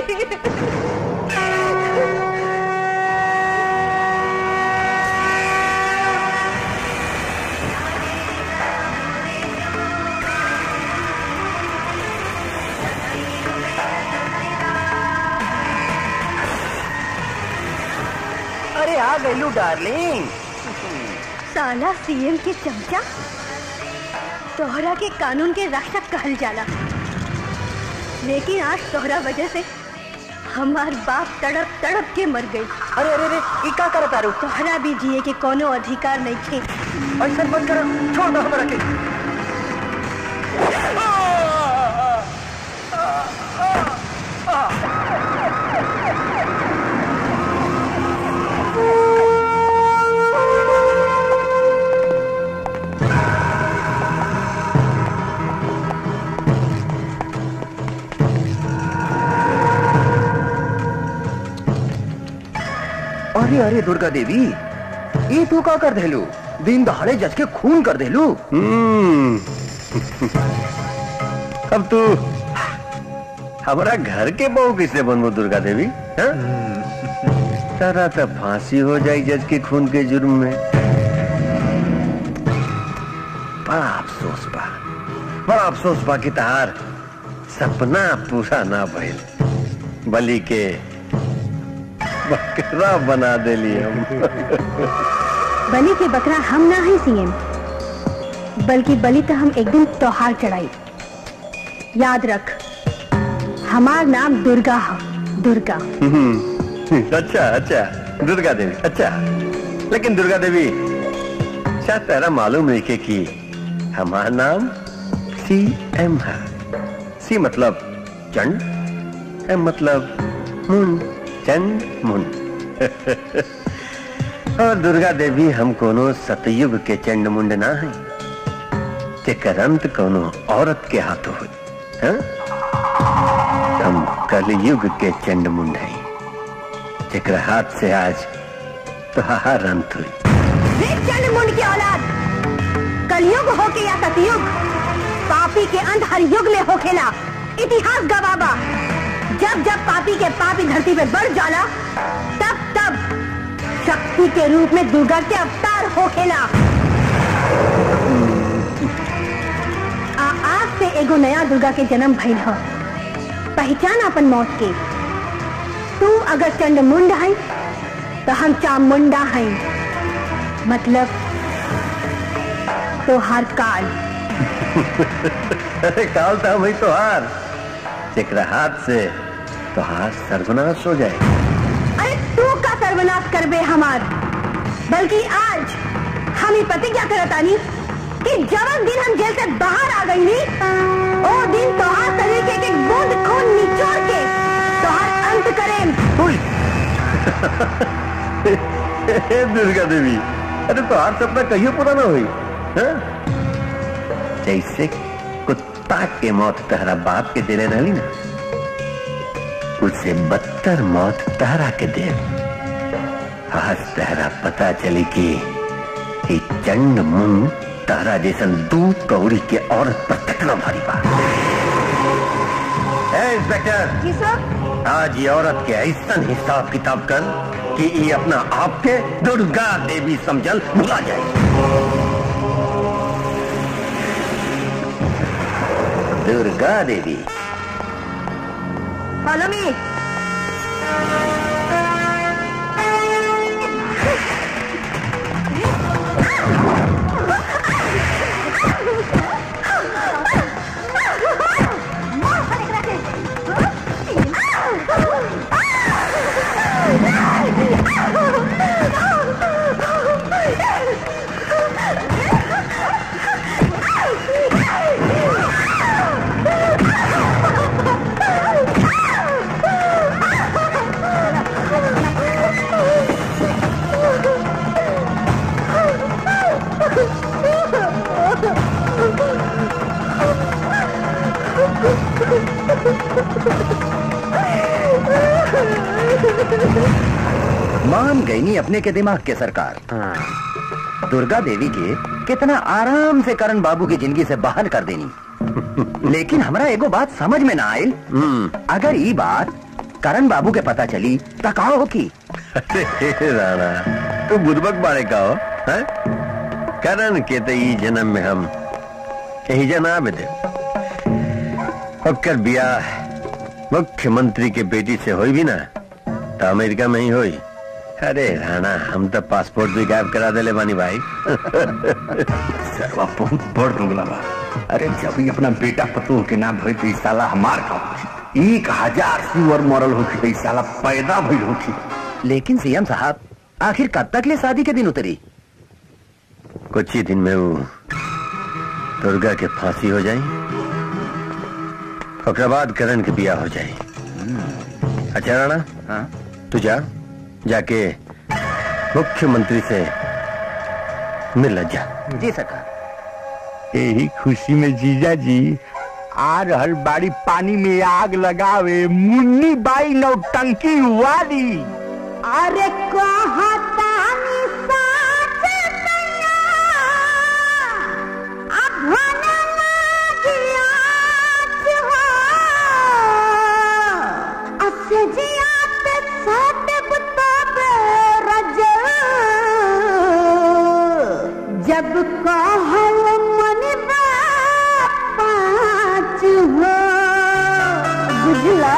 अरे आ गईलू डार्लिंग साला सीएम के चमचा तोहरा के कानून के रक्षक कहल जाला लेकिन आज तोहरा वजह से हमार बाप तड़प तड़प के मर गई अरे अरे अरे ई का करत तारू तोहरा भी जिए के कोनो अधिकार नहीं थे ऐसा मत कर छोड़ दो हमरा के अरे अरे दुर्गा देवी ये तू का कर देलू दिन दहाड़े जज के खून कर देलू हम्म अब तू हमारा घर के बहू किसे बनबो दुर्गा देवी हाँ? तारा तो फांसी हो जाई जज के खून के जुर्म में बड़ा अफसोस बा बड़ा अफसोस बा कि तहार सपना पूरा ना भइल बलि के बकरा बना देली हम बलि के बकरा हम ना है सीएम बल्कि बलि तो हम एक दिन त्योहार चढ़ाई याद रख हमार नाम दुर्गा है दुर्गा हम्म, अच्छा अच्छा दुर्गा देवी अच्छा लेकिन दुर्गा देवी शायद तेरा मालूम नहीं के कि हमारा नाम सी एम है सी मतलब चंड एम मतलब मुन चंड मुन और दुर्गा देवी हम कोनो सतयुग के चंड मुंड ना है जेकर अंत कोनो औरत के हाथों हुई हाँ? हम कलयुग के चंड मुंड हैं जेकर हाथ से आज तुहार अंत हुई चंड मुंड की औलाद कलयुग हो के या सतयुग पापी के अंत हर युग में होखेला इतिहास गवाबा जब जब पापी के पापी धरती पे बढ़ जाला तब तब शक्ति के रूप में दुर्गा के अवतार होखेला आ आज से एगो नया दुर्गा के जन्म भइल ह पहचान अपन मौत के तू अगर चंड मुंड है तो हम चामुंडा हैं मतलब तो हर काल अरे काल था वही तुहार जेकरा हाथ से तुहार सर्वनाश हो जाए अरे तू का सर्वनाश करबे हमार बल्कि आज हम ही प्रतिज्ञा करतानी कि जवन दिन हम जेल से बाहर आ गई नी ओ दिन तोहार शरीर के एक एक बूंद खून निचोड़ के तोहार अंत करें हे दुर्गा देवी अरे तुहार सपना कहियो पूरा ना हुई हाँ? जैसे कुत्ता के मौत तहरा बाप के दे रही ना उससे बदतर मौत तहरा के दे आज तहरा पता चली कि ये चंड मुंड तहरा जैसन दूध कौड़ी के औरत पर कितना भारी बा ए, इंस्पेक्टर जी सर आज ये औरत के ऐसा हिसाब किताब कर कि ये अपना आप के दुर्गा देवी समझल भुला जाए दुर्गा देवी फॉलो मी मान गई नहीं अपने के दिमाग के सरकार दुर्गा देवी के कितना आराम से करण बाबू की जिंदगी से बाहर कर देनी लेकिन हमरा एगो बात समझ में ना आयल अगर ये बात करण बाबू के पता चली तो का हो की अरे राणा तू बुदबक बाड़े का हो हैं? करण के तो ई जन्म में हम यही जना में दे ओकर बियाह मुख्यमंत्री के बेटी से होई भी ना तो अमेरिका में ही होई अरे राणा हम तो पासपोर्ट भी गायब करा देले बानी भाई सरवा बहुत बड़ दुगला बा अरे जब ही अपना बेटा पतोह के नाम भई तो ई साला हमार का होखी एक हजार सुअर मरल होखी तो ई साला पैदा भइल होखी लेकिन सीएम साहब आखिर कब तक ले शादी के दिन उतरी कुछ ही दिन में वो दुर्गा के फांसी हो जाई ओकरा बाद करण के बियाह हो जाई अच्छा राणा हाँ? तू जा जाके मुख्यमंत्री से मिल जा जी सरकार यही खुशी में जीजा जी आ रहल बाड़ी पानी में आग लगावे मुन्नी बाई नौटंकी वाली अरे कहतानी साच मैया, अब भने लागियाच हो। असे जियात सात बुताबे रजल। जब कहल मन पाँच हो बुझला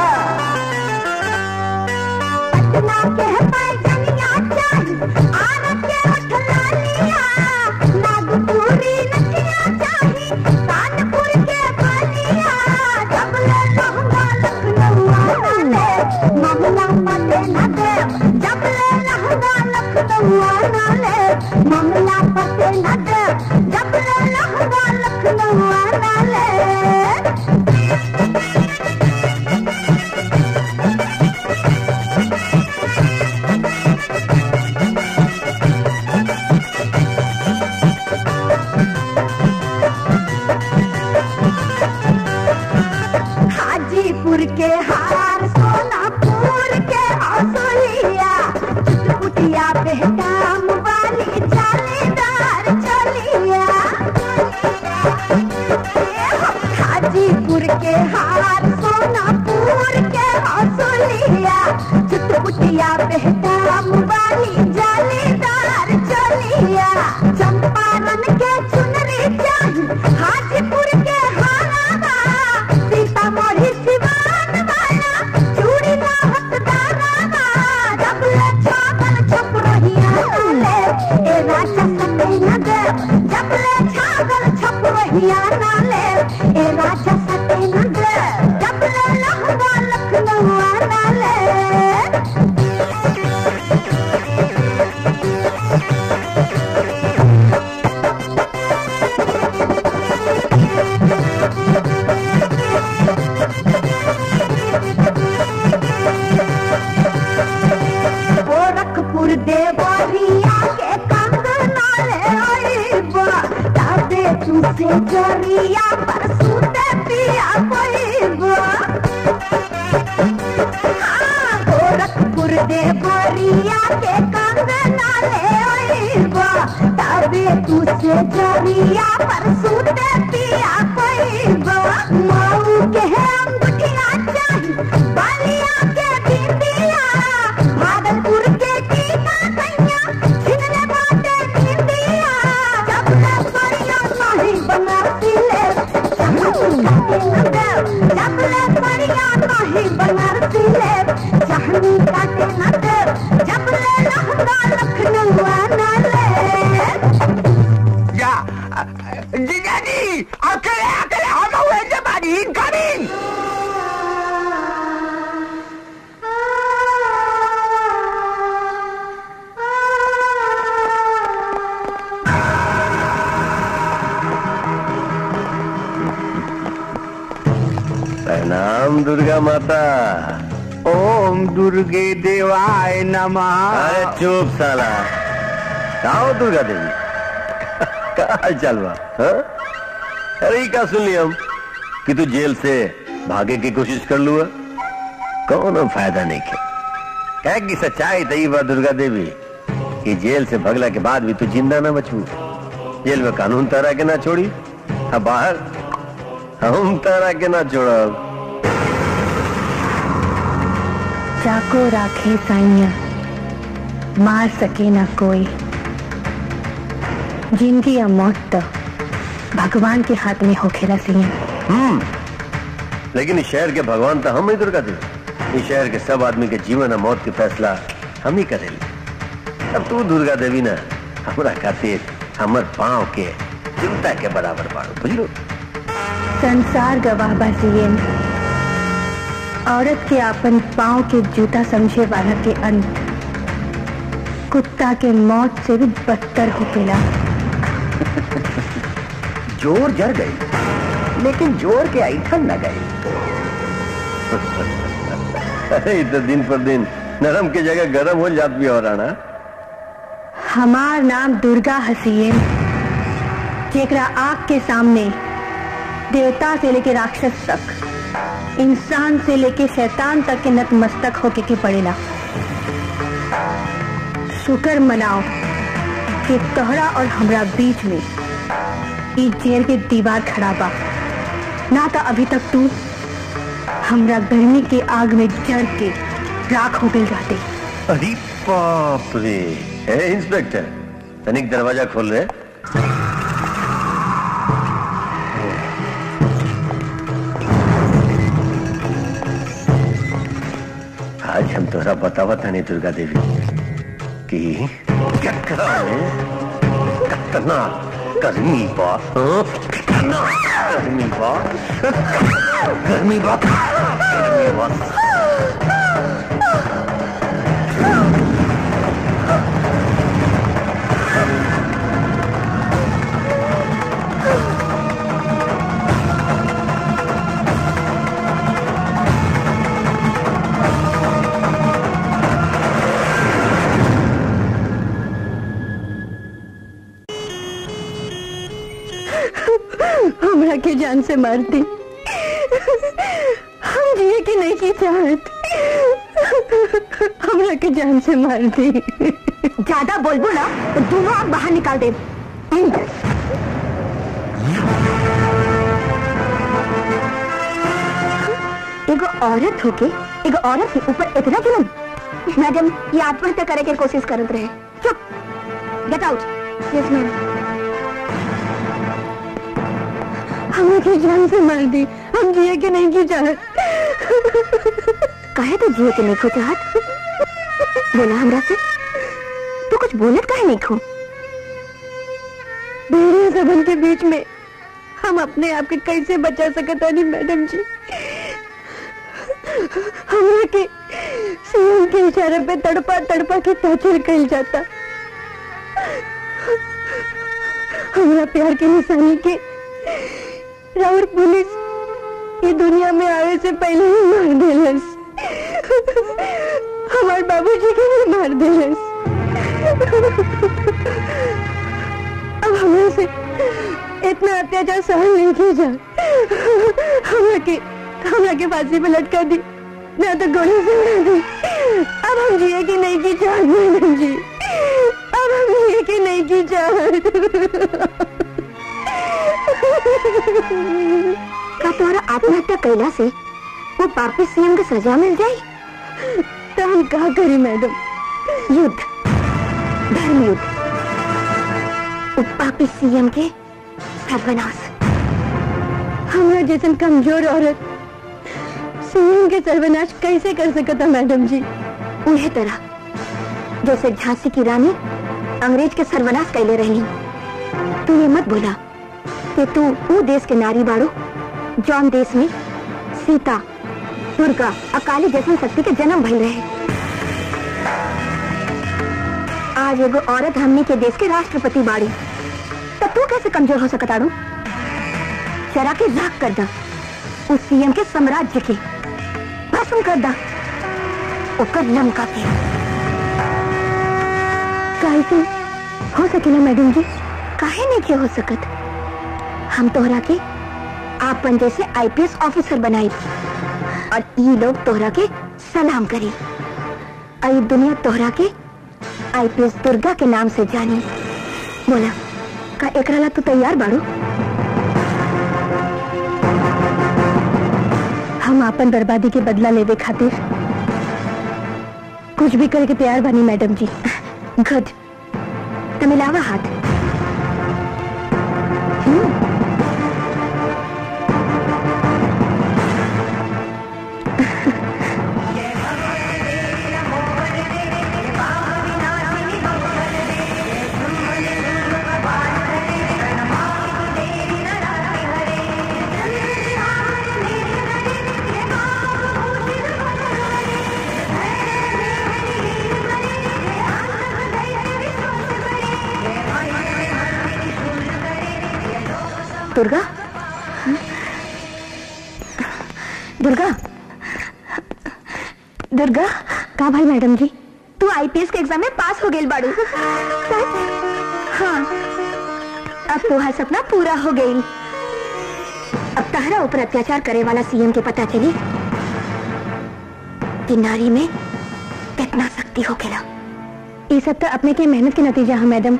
पटना के पैजनिया चाही आर के उठला लिया नागपुरी नथिया चाही कानपुर के बलिया जबले लहंगा लखनऊ आना ले मामला पते न दे जबले लहंगा लखनऊ आना ले मामला पते न दे जबले लहंगा लखनऊ आना ले हाजीपुर के हार सोनापुर के असलिया कुटिया बेहटाम वाली जालीदार चलिया हाजीपुर के हार सोनापुर के असलिया चुटपुटिया बेहटाम वाली जालीदार चलिया चंपारण के चुनरी चाही हाजीपुर के हारावा सीतामढ़ी सिवान वाला चूड़ी ना हथदारावा जबले छागल छप रहिया नाले ए राजा सते न दे जबले छागल छप रहिया नाले ए राजा सते न दे जबले लहंगा लखनऊ नाले गोरखपुर देवरिया के कंगना ले आईबा ताबे तू से जरिया पर सूते पिया कोईबा हाँ, गोरखपुर देवरिया के कंगना ले आईबा ताबे तू से जरिया पर सूते पिया कोईबा माऊ के अंगूठिया चाही बालिया के बिंदिया भागलपुर के टीका कैया छिनले बाटे बिंदिया जब ले परिया नहीं बना सिले जब ले परिया नहीं बना सिले चाहनी काटे न दे जब ले लहंगा लखनऊ आना ले या जीजा जी अकेले अकेले हम हुए जे बाड़ी इनकमिंग प्रणाम दुर्गा माता ओम दुर्गे देवाय नमः अरे चुप साला आओ दुर्गा देवी का हाल चाल बा हाँ? अरे ई का सुन ली हम कि तू जेल से भागे की कोशिश कर लुआ कौनो फायदा नहीं के कह की सच्चाई तई बा दुर्गा देवी कि जेल से भगला के बाद भी तू जिंदा ना बचू जेल में कानून तारा के ना छोड़ी अब बाहर हम तारा के ना छोड़ब चाको राखे साइया मार सके ना कोई जिंदगी या मौत तो भगवान के हाथ में होखेला सिया हम्म लेकिन इस शहर के भगवान तो हम ही दुर्गा देवी इस शहर के सब आदमी के जीवन और मौत के फैसला हम ही करेली अब तू दुर्गा देवी ना हमरा खातिर हमर पाँव के चिंता के बराबर बाड़ो बुझलो संसार गवाह बसियन औरत के अपन पाँव के जूता समझे वाला के अंत कुत्ता के मौत से भी बदतर होकेला जोर जर गई लेकिन जोर के ऐठन न गई अरे तो दिन पर दिन नरम की जगह गरम हो जात भी हो रहा ना हमार नाम दुर्गा हसीन जेकरा आग के सामने देवता से लेके राक्षस तक इंसान से लेके शैतान तक के नतमस्तक होके के पड़ेला शुक्र मनाओ कि तोहरा और हमरा बीच में ई जेल के दीवार खड़ा बा ना तो अभी तक तू हमरा गर्मी के आग में जड़ के राख हो गई रहते अरे बाप रे ए इंस्पेक्टर तनिक दरवाजा खोल रहे आज हम तोरा बतावा तानी दुर्गा देवी कि कटरा में कतना गर्मी बा हाँ? कितना गर्मी बा गर्मी बा गर्मी बा हमरा के जान से मार दी हम जिए की नहीं की चाहत हमरा के जान से मार दी ज्यादा बोलबो ना तो दोनों आग बाहर निकाल दे एगो औरत होके एगो औरत के ऊपर इतना जुलम मैडम ये आत्महत्या करे के कोशिश करत रहे चुप गेट आउट यस मैम हमें की जान से मार दी हम जिए के नहीं की चाहत कहे तो जिए के नहीं खो चाहत बोला हमरा से तू कुछ बोलत काहे नहीं खो मेरे सबन के बीच में हम अपने आप के कैसे बचा सकत नहीं मैडम जी हमरा के सीएम के इशारे पे तड़पा तड़पा के टॉर्चर कल जाता हमरा प्यार की निशानी के राउर पुलिस ये दुनिया में आवे से पहले ही मार देलस हमारे बाबूजी के भी मार देलस अब हमरा से इतना अत्याचार सहन नहीं किया जा हमरा के हमरा के फांसी पे लटका दी ना तो गोली से उड़ा दी अब हम जिए की नहीं की चाहत मैडम जी अब हम जिए की नहीं की चाहत का तुम्हारा आत्महत्या कैला से वो पापी सीएम के सजा मिल जाए तो हम क्या करी मैडम युद्ध धर्म युद्ध वो पापी सीएम के सर्वनाश हमरा जैसन कमजोर औरत सीएम के सर्वनाश कैसे कर सकता मैडम जी उन्हें तरह जैसे झांसी की रानी अंग्रेज के सर्वनाश कैले रही तू ये मत बोला कि तू वो देश के नारी बाड़ो जौन देश में सीता दुर्गा अकाली जैसन शक्ति के जन्म भइल रहे आज एगो औरत हमने के देश के राष्ट्रपति बाड़ी तब तू कैसे कमजोर हो सकता आड़ू जरा के राख कर दा उस सीएम के साम्राज्य के भस्म कर दा ओकर लंका के काहे से हो सकेला मैडम जी काहे नहीं के हो सकत हम तोहरा के आपन जैसे आईपीएस ऑफिसर बनाई और ये लोग तोहरा के सलाम करी और ये दुनिया तोहरा के आईपीएस दुर्गा के नाम से जानी बोला का एकरा ला तू तैयार बाड़ू हम आपन बर्बादी के बदला लेवे खातिर कुछ भी करके तैयार बनी मैडम जी गुड तो मिलावा हाथ हम्म। दुर्गा दुर्गा दुर्गा का भाई मैडम जी तू आईपीएस के एग्जाम में पास हो गई बाड़ू सच हाँ अब तुम्हारा सपना पूरा हो गई अब तहरा ऊपर अत्याचार करे वाला सीएम के पता चली कि नारी में कितना शक्ति हो खेला ये सब तो अपने के मेहनत के नतीजा है मैडम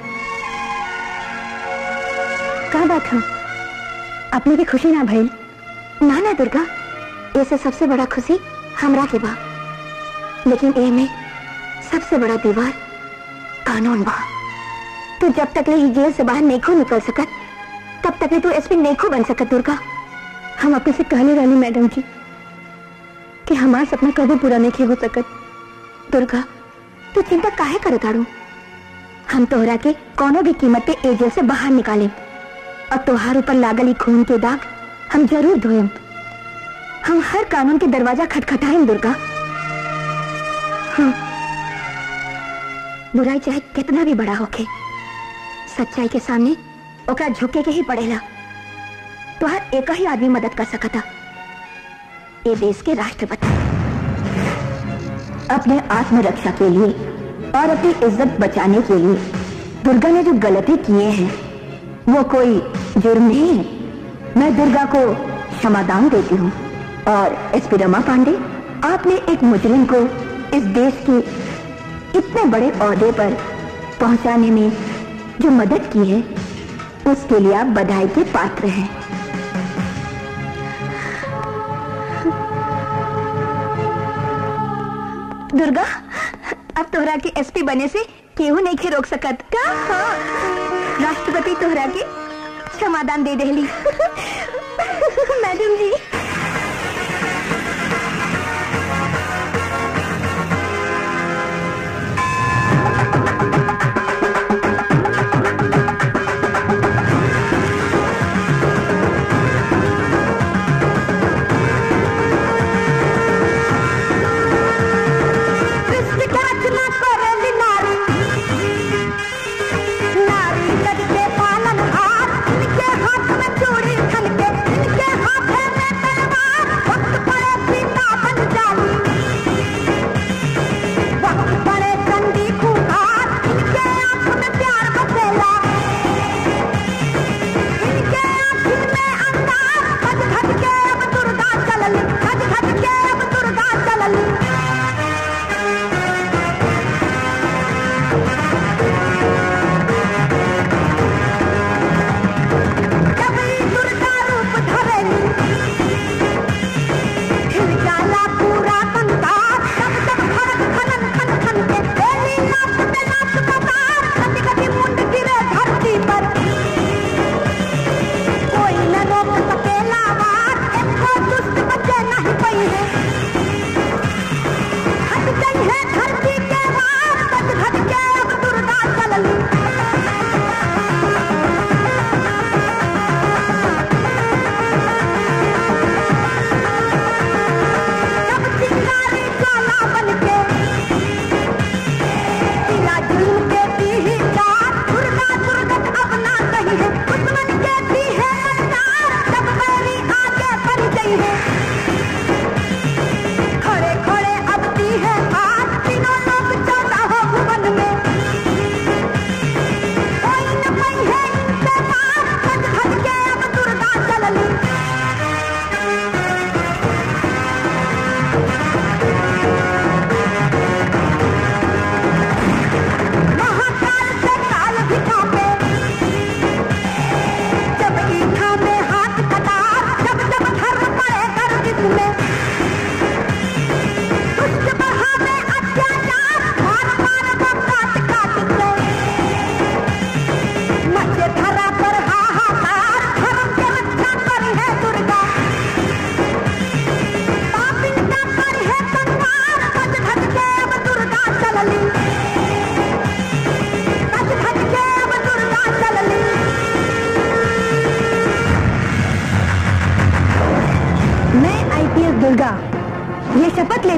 का बात है अपने की खुशी ना भइल ना ना दुर्गा ऐसे सबसे बड़ा खुशी हमरा के बा लेकिन ए में सबसे बड़ा दीवार कानून बा तू जब तक ले ई जेल से बाहर नहीं खो निकल सकत तब तक ले तू एसपी नहीं खो बन सकत दुर्गा हम अपने से कहने वाली मैडम जी कि हमारा सपना कभी पूरा नहीं हो सकत दुर्गा तू चिंता काहे करत आड़ू हम तोहरा के कोनो भी कीमत पे ए जेल से बाहर निकाले और तोहार ऊपर लागल ई खून के दाग हम जरूर धोएम हम हर कानून के दरवाजा खटखटाएम दुर्गा हाँ। बुराई चाहे कितना भी बड़ा होके सच्चाई के सामने ओकरा झुके के ही पड़ेला तो हर एक ही आदमी मदद कर सकता ये देश के राष्ट्रपति अपने आत्मरक्षा के लिए और अपनी इज्जत बचाने के लिए दुर्गा ने जो गलती किए हैं वो कोई जुर्म नहीं है मैं दुर्गा को क्षमादान देती हूँ और एसपी रमा पांडे आपने एक मुजरिम को इस देश के इतने बड़े औहदे पर पहुंचाने में जो मदद की है उसके लिए आप बधाई के पात्र हैं दुर्गा अब तोहरा के एसपी बने से केहू नहीं के रोक सकत का हाँ। राष्ट्रपति तोहरा के क्षमादान दे देली मैडम जी नारी करके पालन हार इनके हाथ में चूड़ी खन के इनके हाथ में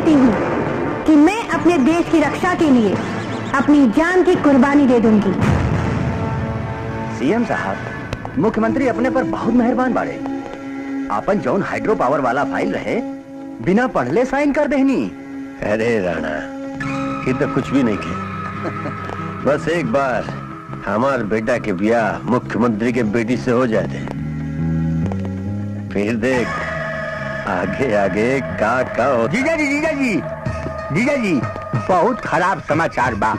कहती हूँ कि मैं अपने देश की रक्षा के लिए अपनी जान की कुर्बानी दे दूंगी सीएम साहब मुख्यमंत्री अपने पर बहुत मेहरबान बाड़े आपन जौन हाइड्रो पावर वाला फाइल रहे बिना पढ़ले साइन कर देहनी अरे राणा ये तो कुछ भी नहीं किया बस एक बार हमार बेटा के ब्याह मुख्यमंत्री के बेटी से हो जाए थे फिर देख आगे आगे का का हो जीजा जी जीजा जी जीजा जी बहुत खराब समाचार बा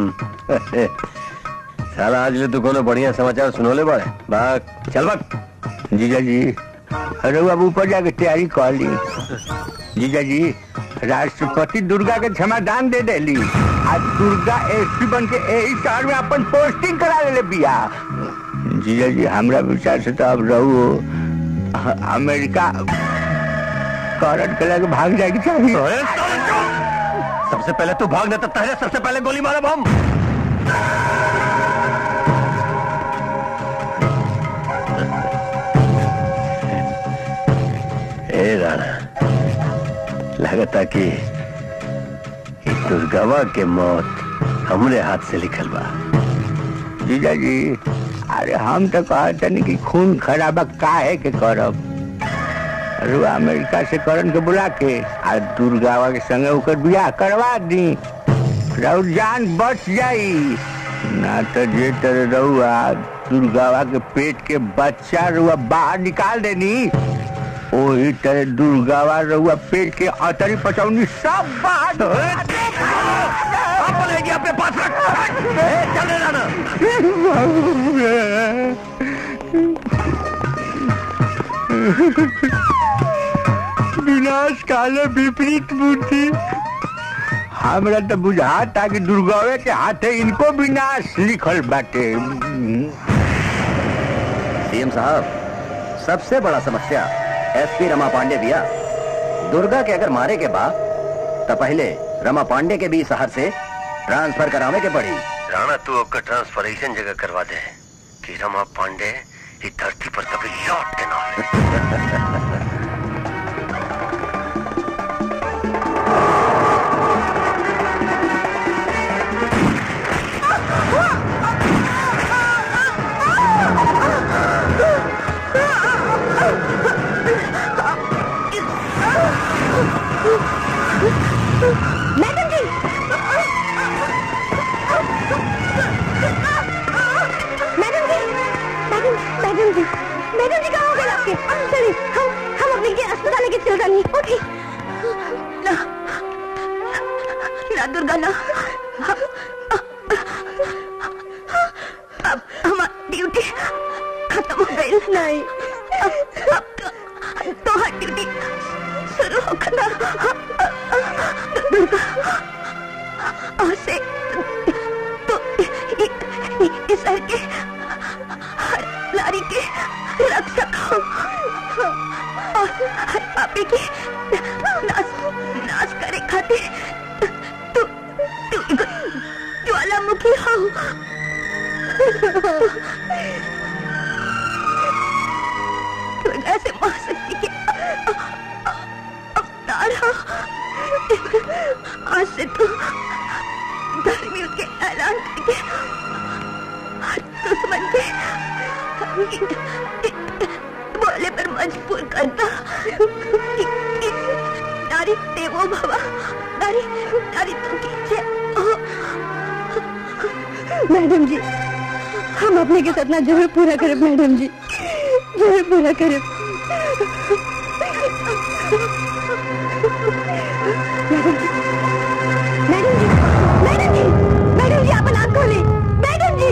साला आज ले तू कोनो बढ़िया समाचार सुनोले बड़े बाग चल बाग जीजा जी अरे अब ऊपर जाके तैयारी कर ली जीजा जी राष्ट्रपति दुर्गा के क्षमादान दे देली आज दुर्गा एसपी बन के यही शहर में अपन पोस्टिंग करा ले बिया जीजा जी हमरा विचार से तो अब रहू अमेरिका करंट के लगे भाग जाएगी चाहिए सबसे पहले तू भाग देता पहले सबसे पहले गोली मारा बम ए राणा लगता कि ई दुर्गवा के मौत हमरे हाथ से लिखल बा जीजा जी अरे हम तो कहते नहीं कि खून खराबा काहे के करब अरे अमेरिका से करण के बुला के आ दुर्गावा के संगे ओकर बियाह करवा दी राउर जान बच जाई ना तो जे तरह रहुआ दुर्गावा के पेट के बच्चा रुआ बाहर निकाल देनी वही तरह दुर्गावा रहुआ पेट के अतरी पचौनी सब बाहर निकाल देगी। अपने पास रख ए, चल रे राणा विनाश काले विपरीत बुद्धि हमरा तो बुझाता कि दुर्गावे के हाथे इनको विनाश लिखल बाटे सीएम साहब सबसे बड़ा समस्या एसपी रमा पांडे भैया दुर्गा के अगर मारे के बाद तो पहले रमा पांडे के भी शहर से ट्रांसफर करावे के पड़ी राणा तू ओकर ट्रांसफर ऐसन जगह करवा दे कि रमा पांडे इस धरती पर कभी लौट के ना आवे मैडम जी मैडम जी मैडम मैडम जी मैडम जी कहाँ हो गए आपके चलिए हम हम अपने के अस्पताल लेके चल रही ओके ना ना दुर्गा ना अब हमारी ड्यूटी खत्म हो गई नहीं अब अब तो तुम्हारी ड्यूटी शुरू हो गया दुर्गा और से तो इ- इ- इस घर के हर नारी के रक्षक हो और हर पापी के नाश नाश करे खातिर तू तू एगो ज्वालामुखी हो दुर्गा से महाशक्ति के अवतार हो आज से तू धर्मियों के ऐलान करके हर दुश्मन के बोले पर मजबूर करता कि, कि नारी देवो भवा नारी नारी तो कीजिए मैडम जी हम अपने के सपना जरूर पूरा करें मैडम जी जरूर पूरा करें मैडम जी मैडम जी मैडम जी अपन आंख खोले मैडम जी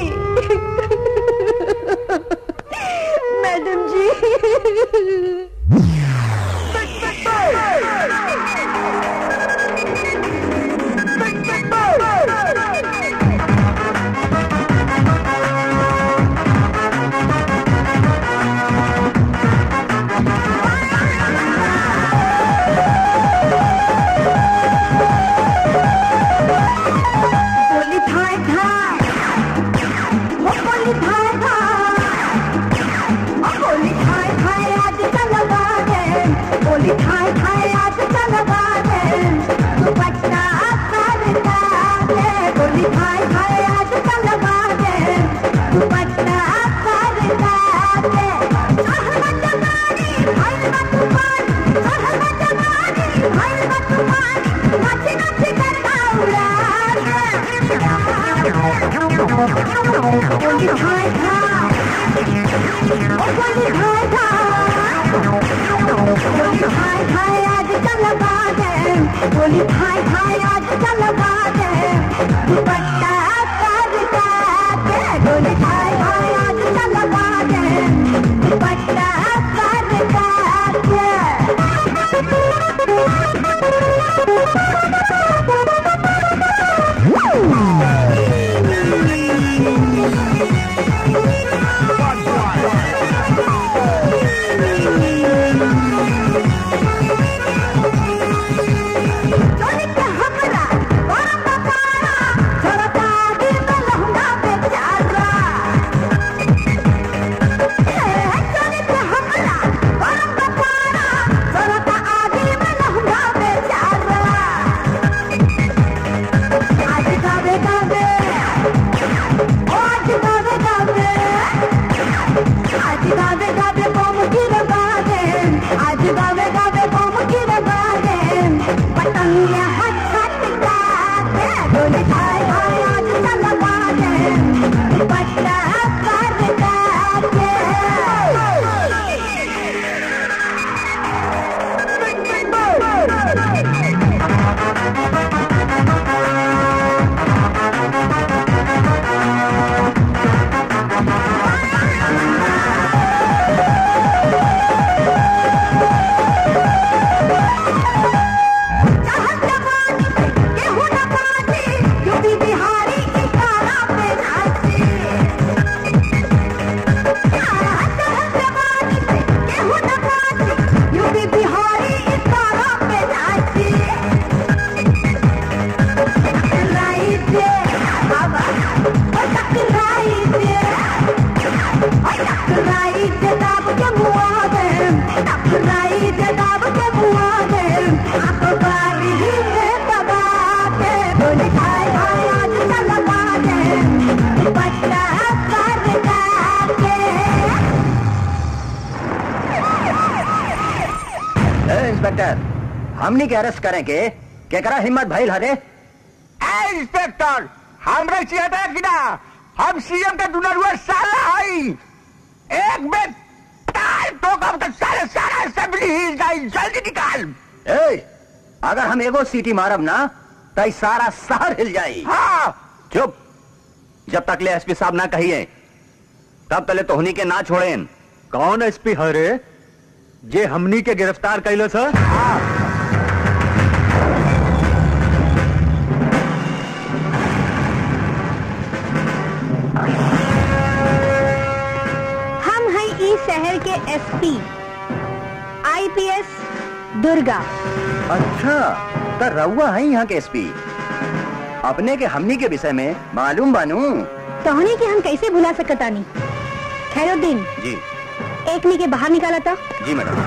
मैडम जी Thank गोली भाई भाई आज चलवा दे दुपट्टा कर के गोली भाई भाई आज चलवा दे दुपट्टा कर चोरी के हमरा गरम बकारा झरता दिल में लहंगा बेचारा चोरी के हमरा गरम बकारा झरता आदि में लहंगा बेचारा आज गावे गावे ओ आज गावे गावे आज गावे गावे बम गिरवा दे आज गावे गावे बम गिरवा दे पतंग हट हट के गोली भाई भाई आज चलवा दे पट्टा कर चाहत जवानी से केहू न बाजी यूपी बिहारी इशारा पे नाची चाहत जवानी से केहू न बाजी यूपी बिहारी इशारा पे नाची टकराई दे बाबा ओ टकराई दे ओ टकराई दे दाब के मुआ दे टकराई दे दाब के मुआ दे आंखों बारी में दबा के गोली खाए खाए आज चलवा दे बट्टा कर के ए, इंस्पेक्टर हमनी के अरेस्ट करेंगे के करा हिम्मत भइल हरे ए इंस्पेक्टर हमरे चिहता कि ना हम सीएम के दुनरुआ साला हई एक बेर तार ठोकब तो सारे सारा असेंबली हिल जाई जल्दी निकाल ए, अगर हम एगो सीटी मारब ना तई सारा शहर हिल जाई हाँ चुप जब तक ले एसपी साहब ना कहिए तब तले तोहनी के ना छोड़ेन कौन एसपी हरे जे हमनी के गिरफ्तार कैलो सर हम हैं इस शहर के एसपी आईपीएस दुर्गा अच्छा तो रउआ है यहाँ के एसपी अपने के हमनी के विषय में मालूम बानू तोहनी के हम कैसे भुला सकतानी खैरुद्दीन जी एक नी के बाहर निकाला था जी मैडम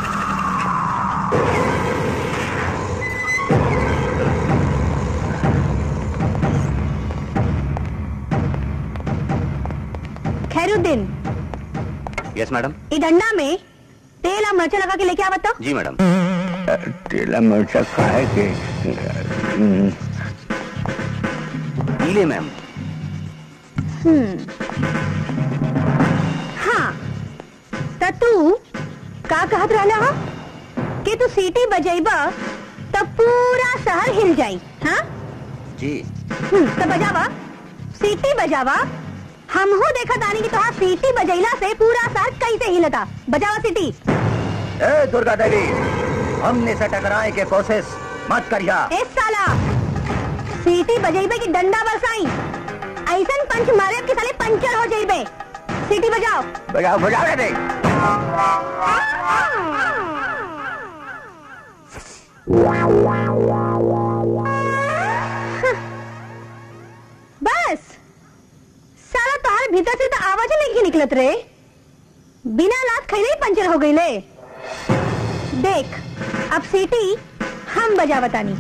खैरुद्दीन यस मैडम ई डंडा में तेल और मिर्चा लगा के लेके आवत तो जी मैडम तेला मिर्चा खाए के हम्म, पीले मैम हाँ त तू का कहत रहला हा कि तू सीटी बजेबा तब पूरा शहर हिल जाई हाँ जी हम्म, तो बजावा सीटी बजावा हमहू देखा तानी कि तोहार सीटी बजैला से पूरा शहर कैसे हिलता बजावा सीटी ए दुर्गा देवी हमने से टकराए के कोशिश मत करिया ए साला सीटी बजेबे की डंडा बरसाई ऐसन पंच मारे कि साले पंचर हो जाइबे सीटी बजाओ बजाओ बजाओ रे बस साला तोहार भीतर से तो आवाज ही नहीं निकलत रे बिना लात खैले ही पंचर हो गई ले देख अब सीटी हम बजा बतानी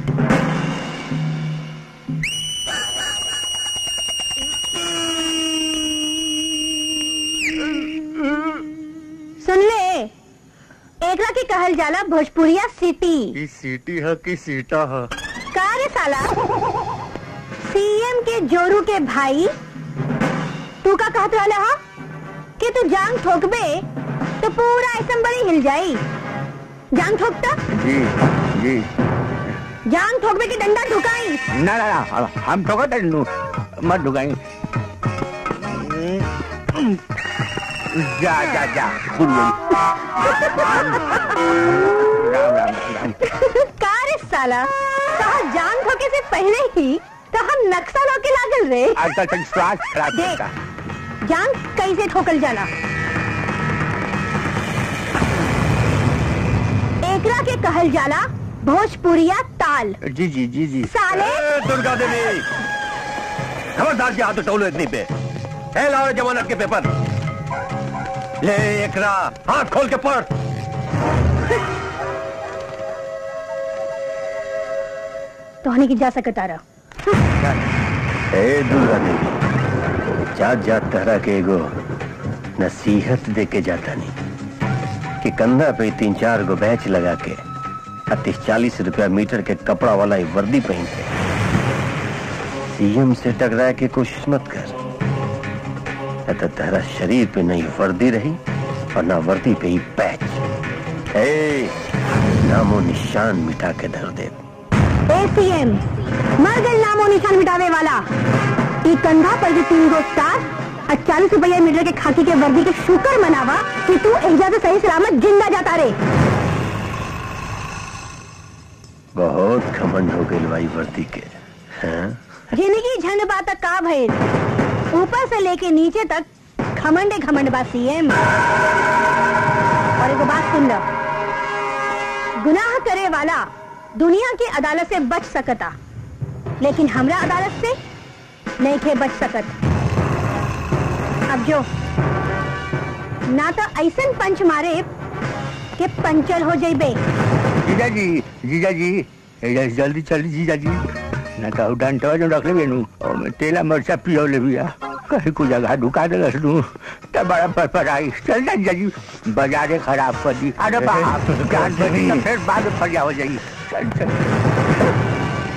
सुन ले एकरा के कहल जाला भोजपुरिया सिटी की सीटी है की सीटा है का रे साला सीएम के जोरू के भाई तू का कहत रहला हा कि तू जांग ठोकबे तो पूरा असेंबली हिल जाई जांग ठोकता जी जी जान ठोकबे की डंडा ठुकाई ना ना ना हम ठोकर तनु मत ढुकाई जा जा जा राम राम राम का रे साला कहा जान ठोके से पहले ही तो हम नक्सल होके लागल रे आजकल तक श्वास खराब देख करता जान कैसे ठोकल जाला एकरा के कहल जाला भोजपुरिया ताल जी जी जी जी साले ए, दुर्गा देवी खबरदार से हाथ उठौलो इतनी पे है लाओ जमानत के पेपर ले एकरा हाथ खोल के पढ़ तोहनी की जा सकता रहा ए दुर्गा देवी जात जात तहरा के एगो नसीहत दे के जाता नहीं कि कंधा पे तीन चार गो बैच लगा के तीस चालीस रुपया मीटर के कपड़ा वाला ही वर्दी पहन के सीएम से टकराए के कोशिश मत कर नहीं तो तेरा शरीर पे नहीं वर्दी रही और ना वर्दी पे ही पैच ए नामो निशान मिटा के धर दे एसीएम मर गए नामो निशान मिटावे वाला ई कंधा पर भी तीन गो स्टार और चालीस रुपया मीटर के खाकी के वर्दी के शुक्र मनावा कि तू एजा से सही सलामत जिंदा जाता रे बहुत घमंड हो गई भाई वर्दी के हैं? जिंदगी झंड बात का भइल ऊपर से लेके नीचे तक घमंडे घमंड बा सीएम और एगो बात सुन लो गुनाह करे वाला दुनिया की अदालत से बच सकता लेकिन हमरा अदालत से नहीं थे बच सकत अब जो ना तो ऐसन पंच मारे के पंचर हो जाइबे जीजा जी जीजा जी एजा से जल्दी चली जीजा जी ना तो डंटवा जो रख ले नु और मैं तेला मरचा पियो ले बिया कहीं को जगह ढुका दे नु तब बड़ा पर पर आई चल जा जीजा जी बाजारे खराब कर दी अरे बाप जान बनी तो फिर बाद में फरिया हो जाएगी चल चल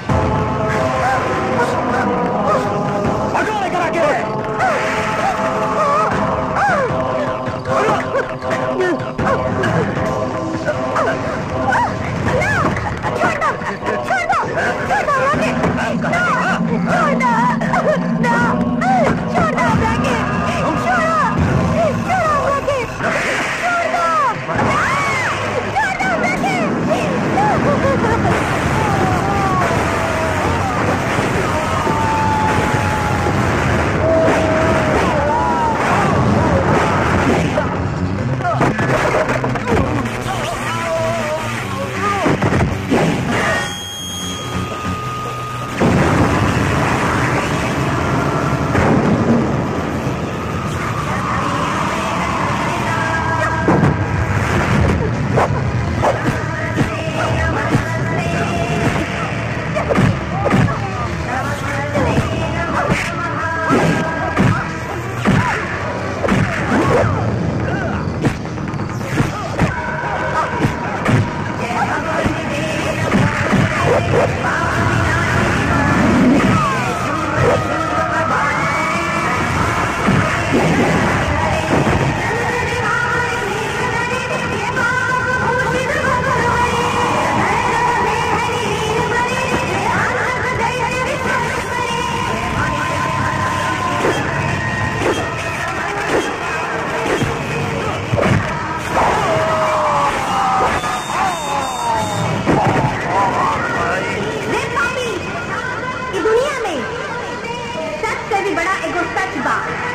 देख पापी, ई दुनिया में सच से भी बड़ा एगो सच बा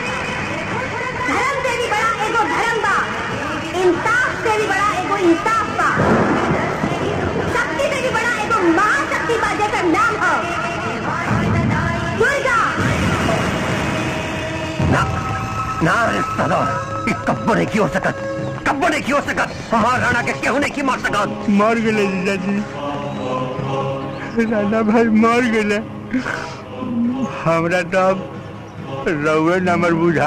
धर्म से भी बड़ा एगो धर्म बा इंसाफ से भी बड़ा एगो इंसाफ बा शक्ति से भी बड़ा एगो महाशक्ति बा जेकर नाम हो दुर्गा ना ना रे साला ई कब्बो नहीं की हो सकत कब्बो नहीं की हो सकत हमार राणा के केहू नहीं की मार सकत मर गए जीजा जी राजा भाई मर गए हमरा तो अब रउए नंबर बुझा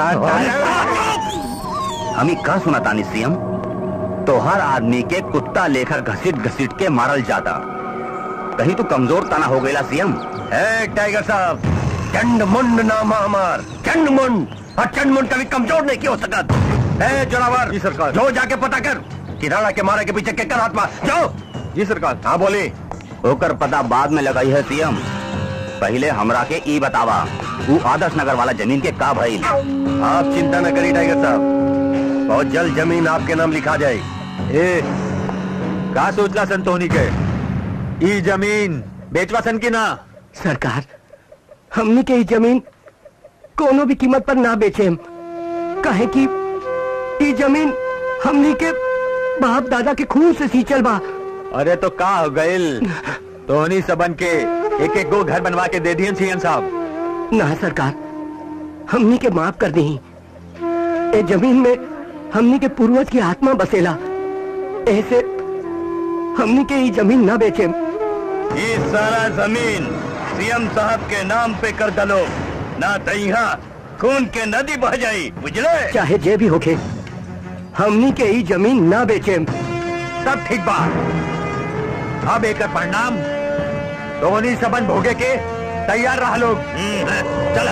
हमी का सुना तानी सीएम तोहर आदमी के कुत्ता लेखा घसीट घसीट के मारल जाता कहीं तो कमजोर तना हो गया सीएम ए टाइगर साहब चंड मुंड नाम है हमार चंड मुंड और चंड मुंड कभी कमजोर नहीं की हो सकत ए जोरावर जी सरकार जो जाके पता कर कि राणा के मारे के पीछे केकर हाथ में जाओ जी सरकार हाँ बोली ओकर पता बाद में लगाई है सीएम पहले हमरा के ई बतावा वो आदर्श नगर वाला जमीन के का भइल आप चिंता न करिए टाइगर साहब बहुत जल्द जमीन आपके नाम लिखा जाए ए का सोचला संतोनी के ई जमीन बेचवा सन की ना सरकार हमनी के ई जमीन कोनो भी कीमत पर ना बेचे कहे कि ई जमीन हमनी के बाप दादा के खून से सींचल बा अरे तो का हो गइल तोहनी सबन के एक एक गो घर बनवा के दे दियन सीएम साहब ना सरकार हमनी के माफ कर दी ए जमीन में हमनी के पूर्वज की आत्मा बसेला ऐसे हमनी के ई जमीन ना बेचे ये सारा जमीन सीएम साहब के नाम पे कर दलो ना तैहा खून के नदी बह जाई बुझले चाहे जे भी होके हमनी के ई जमीन ना बेचे सब ठीक बा अब एक परिणाम तोहनी सबन भोगे के तैयार रह लोग चला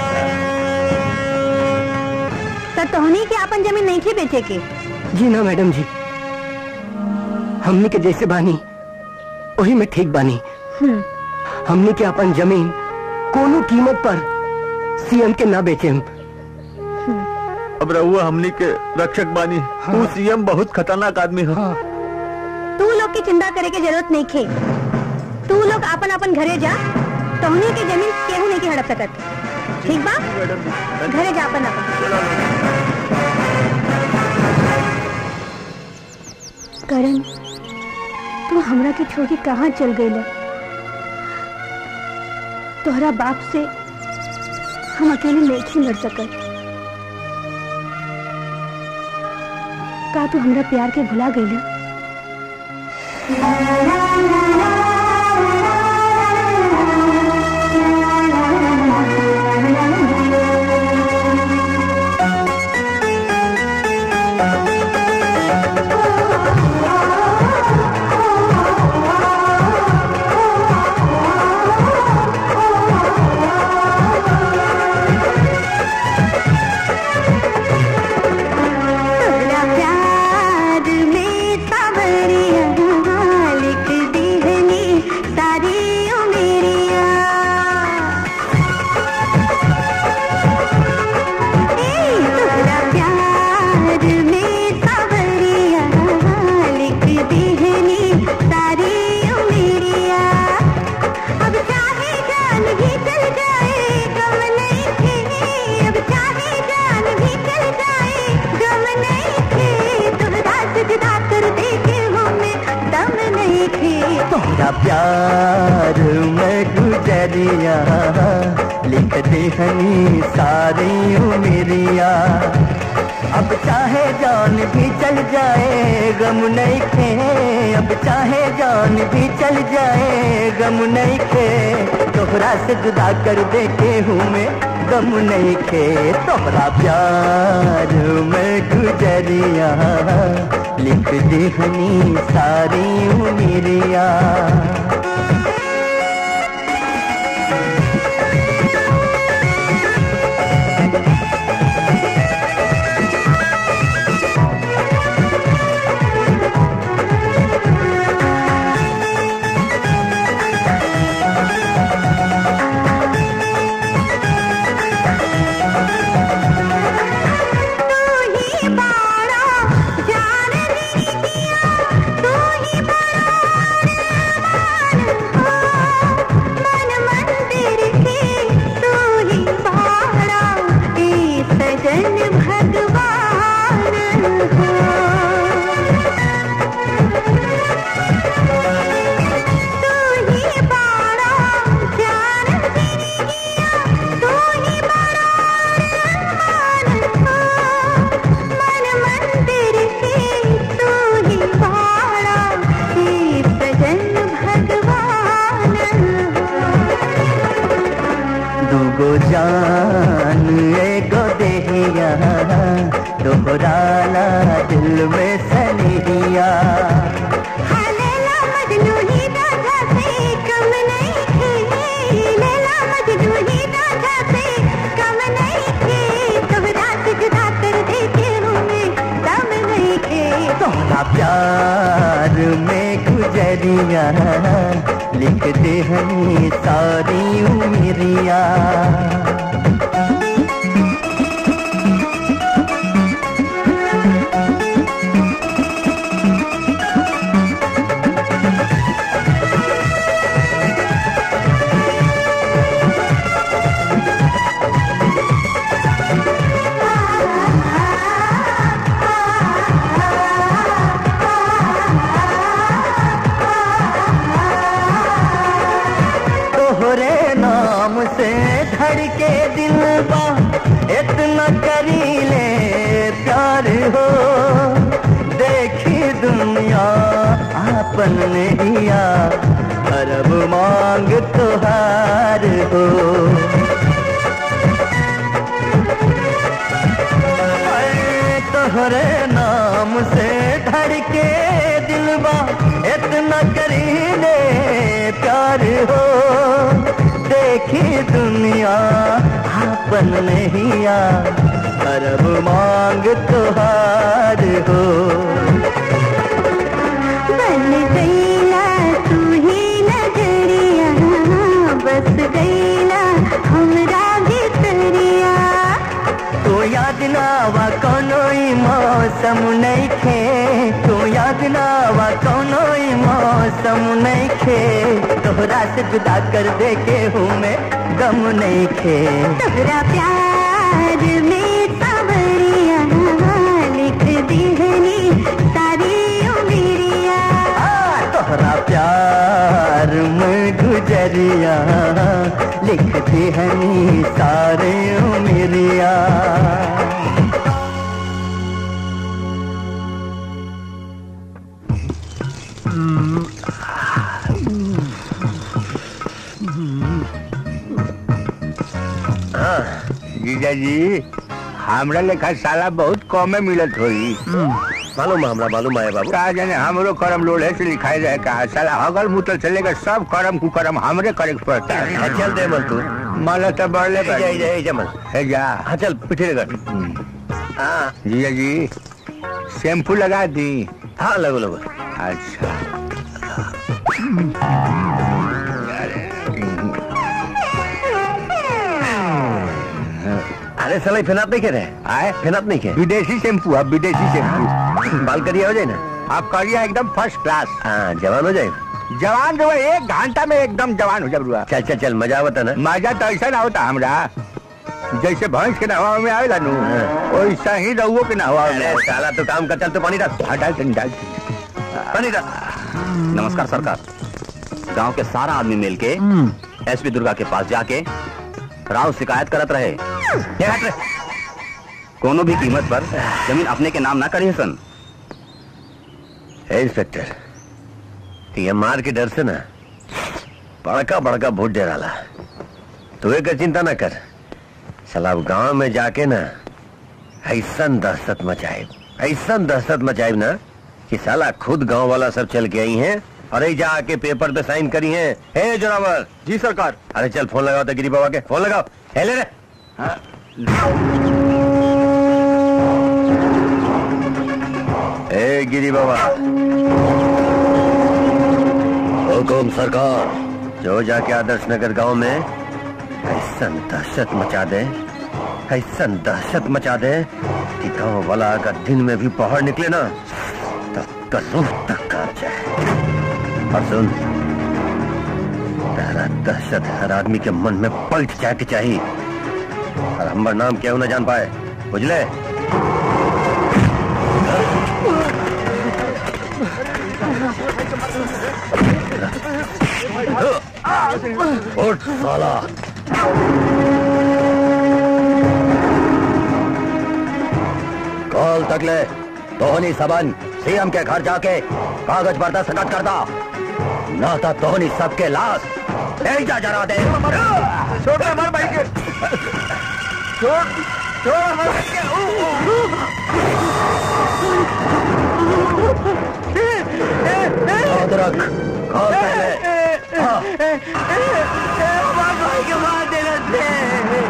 तो तोहनी के अपन जमीन नहीं थी बेचे के जी ना मैडम जी हमनी के जैसे बानी वही में ठीक बानी हम्म, हमनी के अपन जमीन कोनो कीमत पर सीएम के ना बेचे अब रहुआ हमनी के रक्षक बानी तू सीएम बहुत खतरनाक आदमी है तू लोग की चिंता करे के जरूरत नहीं खे तू लोग अपन अपन घरे जा तोहनी के जमीन केहू नहीं के हड़प सकत ठीक बा घरे जा अपन अपन करण तू हमरा के छोड़ के कहाँ चल गई तोहरा बाप से हम अकेले नहीं लड़ सकत का तू हमरा प्यार के भुला गई तोरा प्यार में सावरिया लिख दीहनी सारी उमेरिया ए तोरा प्यार में सावरिया लिख दीहनी सारी उमेरिया अब चाहे जान भी चल जाए गम नहीं थे अब चाहे जान भी चल जाए गम नहीं थे तोहरा सजदा कर दे के हमें दम नहीं थे तोहरा प्यार में गुजरिया लिख दे हनी सारी उमेरिया अब चाहे जान भी चल जाए गम नहीं खे अब चाहे जान भी चल जाए गम नहीं खे तोहरा से जुदा कर दे के हूँ मैं गम नहीं खे तोहरा प्यार में गुजरिया लिख दे हनी सारी उमेरिया तू ही बाड़ा जान मेरी दिया तू ही बड़ा अरमान हो मन मंदिर के तू ही बाड़ा ए सजन भगवान हो तू ही बाड़ा जान मेरी दिया तू ही बड़ा मन मंदिर के तू ही बाड़ा हे सजन भगवान दूगो जान एगो देहिया दोहराना दिल में सनिहिया लैला मजनू ही राधा से कम नहीं थे लैला मजनू ही राधा से कम नहीं थे तोहरा सजदा कर दे के हमें दम नहीं थे तोहरा प्यार में गुजरिया लिख दे हनी सारी उमरिया तोहरे नाम से धड़के दिल बा इतना करी ले प्यार हो देखी दुनिया आपन नैया अरब मांग तुहार हो अरे तोहरे नाम से धड़के दिल बा इतना करी ले प्यार हो देखी दुनिया आपन नैया अरब मांग तुहार हो बन गईला तू ही नजरिया बस गईला हमरा भितरिया तो याद नावा कोनो ई मौसम नहीं खे तो याद नावा कोनो ई मौसम नहीं खे तोहरा से जुदा कर दे के हूँ मैं गम नहीं खे तोहरा प्यार में सावरिया लिख दीहनी सारी उमरिया आ, तोहरा प्यार में गुजरिया लिख दी हनी सारे उमरिया जीजा जी हमरा लेखा साला बहुत कमे मिलत होई मालूम है हमरा मालूम है बाबू का जाने हमरो करम लोढ़े से लिखाई जाए का साला हगल मुतल से लेकर सब करम कुकरम हमरे करे के पड़ता है हाँ, चल दे मन तू मला तो बढ़ले ए जा, ए जा, ए जा मन है जा हाँ चल पिठे कर हाँ जीजा जी शैम्पू लगा दी हाँ लगो लगो अच्छा अरे सलाई फिनात नहीं कह रहे आए फिनात नहीं कह विदेशी शैम्पू अब विदेशी शैम्पू बाल करिया हो जाए ना आप करिए एकदम फर्स्ट क्लास हाँ जवान हो जाए जवान जो है, एक घंटा में एकदम जवान हो जाए रुआ चल चल चल मजा आवता ना मजा तो ऐसा ना होता हमरा जैसे भैंस के नहवा में आवेला नु वैसा ही रहुओ के नहवा में अरे साला तो काम कर चल तो पानी डाल हटा के डाल पानी डाल नमस्कार सरकार गांव के सारा आदमी मिल के एसपी दुर्गा के पास जाके राव शिकायत करत रहे ये हट रे। कोनो भी कीमत पर जमीन अपने के नाम ना करिए सन ए इंस्पेक्टर ये मार के डर से ना बड़का बड़का वोट दे डाला तू एक चिंता ना कर साला अब गांव में जाके ना ऐसन दहशत मचाए ऐसन दहशत मचाए ना कि साला खुद गांव वाला सब चल के आई हैं और जा आके पेपर पे साइन करी हैं हे जोरावर जी सरकार अरे चल फोन लगाओ तो गिरी बाबा के फोन लगाओ हे ले रे ए गिरी बाबा हुकुम सरकार जो जाके आदर्श नगर गांव में ऐसन दहशत मचा दे ऐसन दहशत मचा दे कि गांव वाला अगर दिन में भी बाहर निकले ना तो उसका रूह तक कांप जाए और सुन तेरा दहशत हर आदमी के मन में पलट जाए के चाहिए और हमारा नाम क्या ना जान पाए बुझले उठ साला कॉल तक ले तोहनी सबन सीएम के घर जाके कागज पर दस्तखत करता ना तो तोहनी सबके लाश जा जरा दे छोड़ दे हमारे भाई के छोड़ छोड़ हमारे भाई के ऊ, ऊ, ऊ। याद रख कॉल तक ले हाँ। हमारे भाई के मार देना थे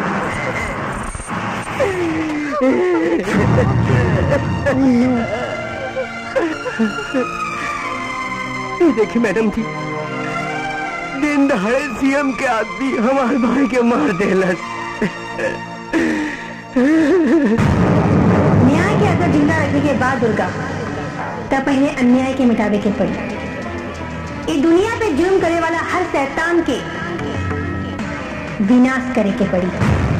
ये देखिए मैडम जी दिन दहाड़े सीएम के आदमी हमारे भाई के मार देलस न्याय के अगर जिंदा रखने के बाद दुर्गा तब पहले अन्याय के मिटावे के पड़ी ये दुनिया पे जुर्म करे वाला हर शैतान के विनाश करे के पड़ी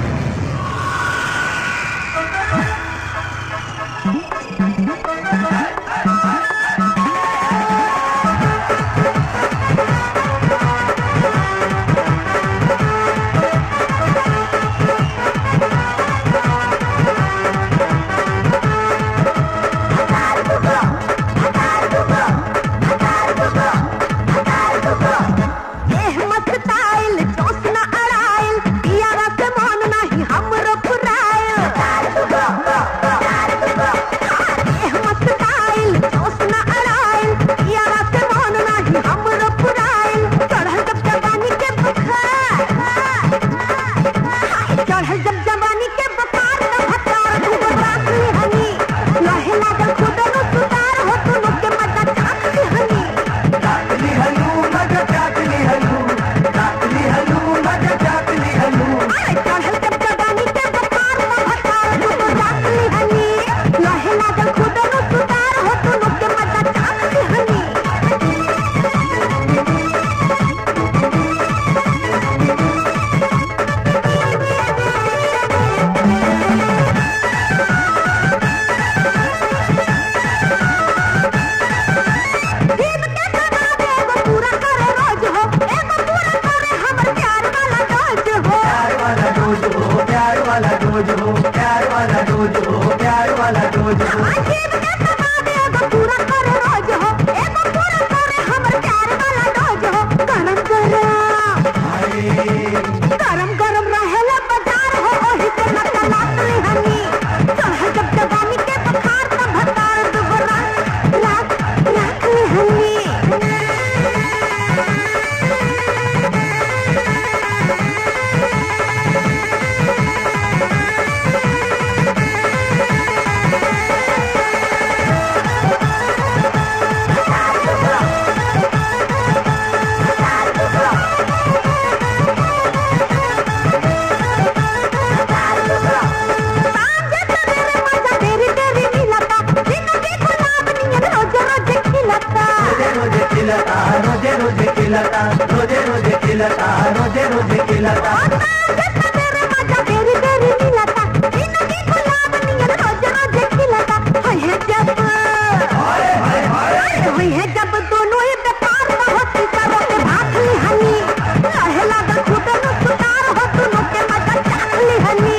एह मस्ताइल चौसना अड़ाइल पियावा से मन नाही हमरो फुराइल एह मस्ताइल चौसना अड़ाइल पियावा से मन नाही हमरो फुराइल चढ़ल जब जवानी के बुखार चढ़ल जब जवानी के बुखार न भतार खूब राखली हनी लहे लागल खुद नु सुतार हो तू के मजा चाकली हनी अरे चढ़ल जब जवानी के बुखार न भतार खूब राखली हनी लहे लागल खुद नु सुतार हो तू के मजा चाकली हनी जीव के सदा एगो पूरा करे रोज हो एगो पूरा करे हमर प्यार वाला डोज हो प्यार वाला डोज हो प्यार वाला डोज हो प्यार वाला डोज हो प्यार वाला डोज हो जीव के सदा एगो पूरा करे रोज हो एगो पूरा करे हमर प्यार वाला डोज हो गरम गरम गरम गरम रहेला बाजार हो ओही से नका लातली हनी चढ़ल जब जवानी के बुखार त भतार दुबरा रात राखली हनी सांझे सवेरे मजा तेरी तेरी मिलता जिंदगी गुलाब नियन रोज रोज खिलता रोजे खिलता रोजे रोजे खिलता रोजे रोजे खिलता रोजे रोजे खिलता सांझे सवेरे मजा तेरी तेरी मिलता जिंदगी गुलाब नियन रोज रोज खिलता हाय है जब हाय है जब दोनों ही बेकार न होती करो के भागली हनी लहे लागल खुद न सुतार हो दोनों के मजा चाकली हनी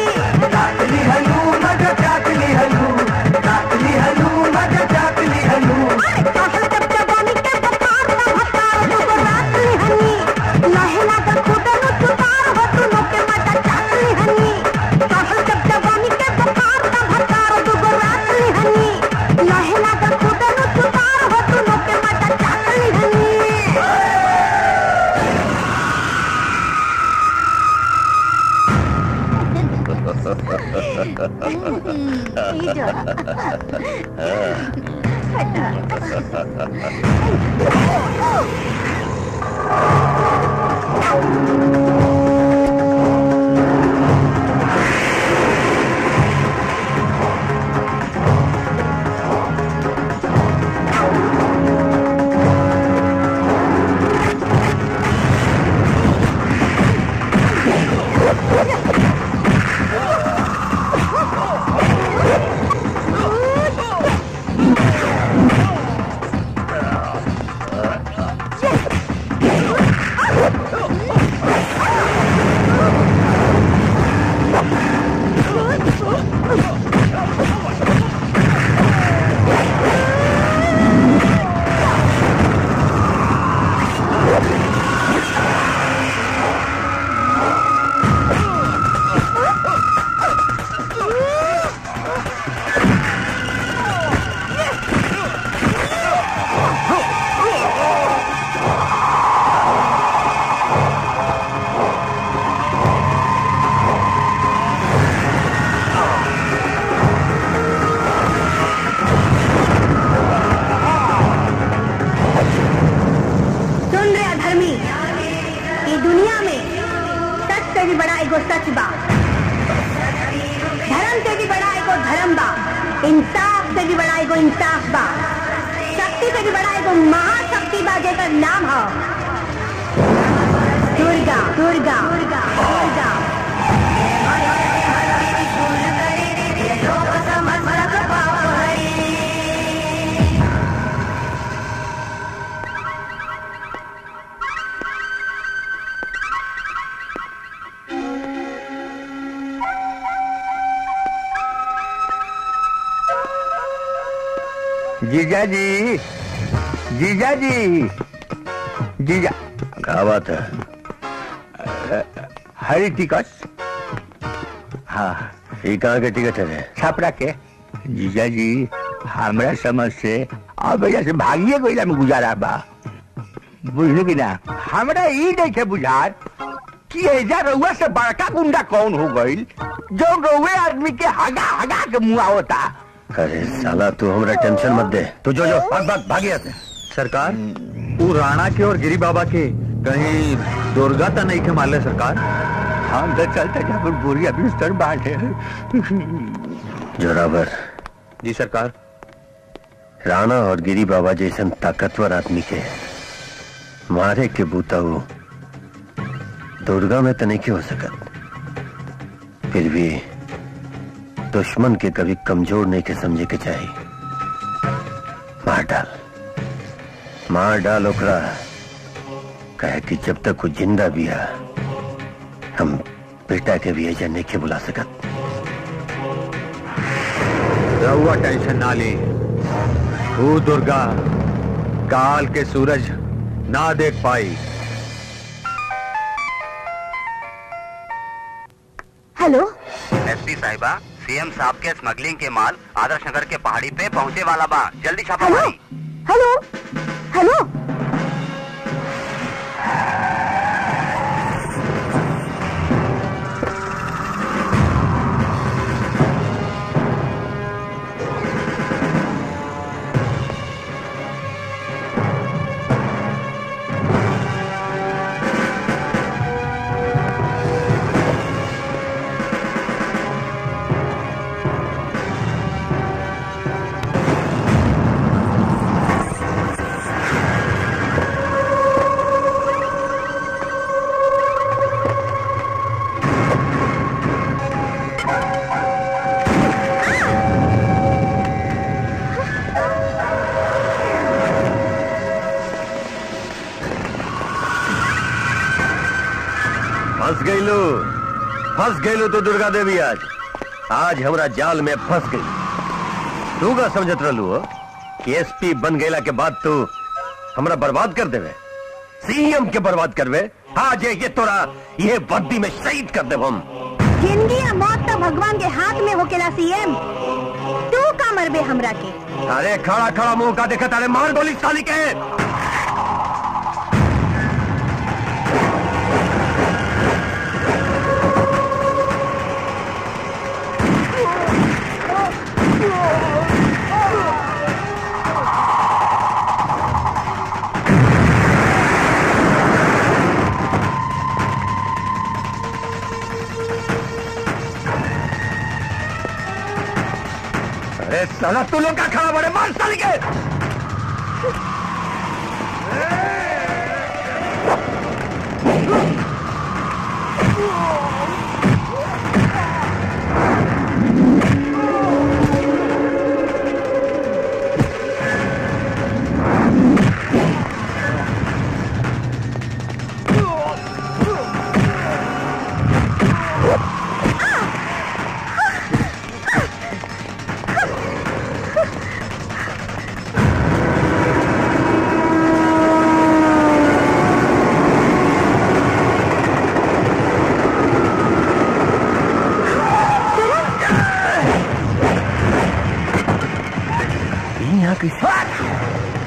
अरे चढ़ल जब जवानी के बुखार न भतार दुगो राखली हनी लहे लागल खुद न सुतार हो दोनों के मजा चाकली हनी चढ़ल जब जवानी के बुखार न भतार दुगो राखली हनी लहे लागल खुद न सुतार हो दोनों के मजा चाकली हनी से भी बड़ा एगो सच बा धर्म से भी बड़ा एगो धर्म बा इंसाफ से भी बड़ा एगो इंसाफ बा शक्ति से भी बड़ा एगो महाशक्ति बा जेकर नाम है दुर्गा दुर्गा दुर्गा दुर्गा जीजा जी जीजा जी जीजा क्या बात है हरी टिकट हाँ ये कहाँ के टिकट है रे? छापरा के जीजा जी हमरा समझ से अब वजह से भागिए गईला में गुजारा बा बुझलू कि ना हमरा ई देखे बुझात कि एजा रउआ से बड़का गुंडा कौन हो गईल जो रउए आदमी के हगा हगा के मुआ होता अरे साला तू हमरा टेंशन मत दे तू जो जो भाग भाग भागिया से सरकार वो राणा के और गिरी बाबा के कहीं दुर्गा तो नहीं के माले सरकार हम तो चलते जब बोरिया बिस्तर बांटे जोरावर जी सरकार राणा और गिरी बाबा जैसन ताकतवर आदमी के मारे के बूता वो दुर्गा में तो नहीं हो सकत फिर भी दुश्मन के कभी कमजोर नहीं के समझे के चाहिए मार डाल मार डाल ओकरा कहे कि जब तक वो जिंदा भी है हम बेटा के भी एजा नहीं के बुला सकत रहुआ टेंशन ना ली वो दुर्गा काल के सूरज ना देख पाई हेलो एसपी साहिबा सीएम साहब के स्मगलिंग के माल आदर्श नगर के पहाड़ी पे पहुंचे वाला बा जल्दी छापा हेलो मारी हेलो हेलो फंस गई लो फंस गई लो तो दुर्गा देवी आज आज हमरा जाल में फंस गई तू का समझत रहलू हो कि एसपी बन गईला के बाद तू हमरा बर्बाद कर देवे सीएम के बर्बाद करवे आज ये तोरा ये वर्दी में शहीद कर देव हम जिंदगी या मौत तो भगवान के हाथ में होकेला सीएम तू का मरबे हमरा के अरे खड़ा खड़ा मुंह का देखा तारे मार गोली साली के अरे साला तू लोग का खड़ा बड़े मार साली के यहाँ कैसे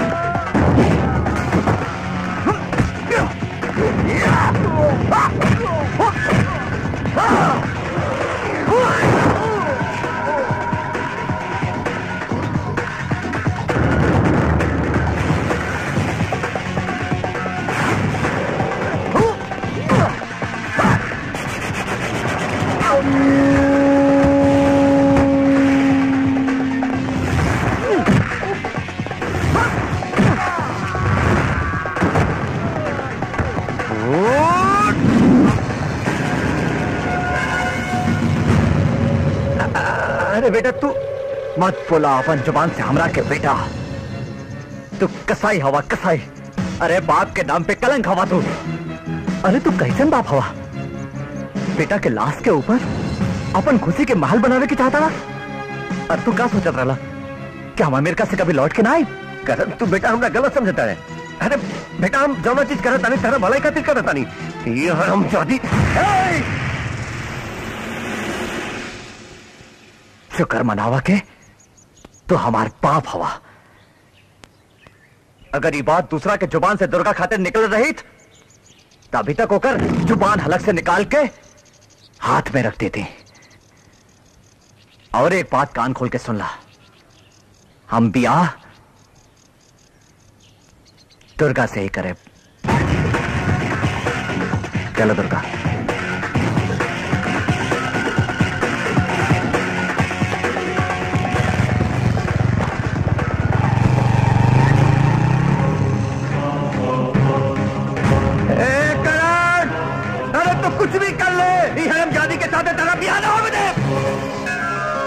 Yeah! अरे बेटा तू मत बोला अपन जुबान से हमरा के बेटा तू कसाई हवा कसाई अरे बाप के नाम पे कलंक हवा तू अरे तू कैसन बाप हवा बेटा के लाश के ऊपर अपन खुशी के महल बनावे के चाहता ना अरे तू क्या सोचत रहा कि हम अमेरिका से कभी लौट के ना आए करम तू बेटा हमरा गलत समझता है अरे बेटा हम जौना चीज करत तानी तेरा भलाई खातिर करत तानी ये हम चाहती शुक्र मनावा के तो हमार पाप हवा अगर ये बात दूसरा के जुबान से दुर्गा खातिर निकल रही तो अभी तक होकर जुबान हलक से निकाल के हाथ में रख देते और एक बात कान खोल के सुन ला हम बियाह दुर्गा से ही करे चलो दुर्गा ए करण अरे तू कुछ भी कर ले ये हरम जादी के साथ तेरा बियाह ना होने दे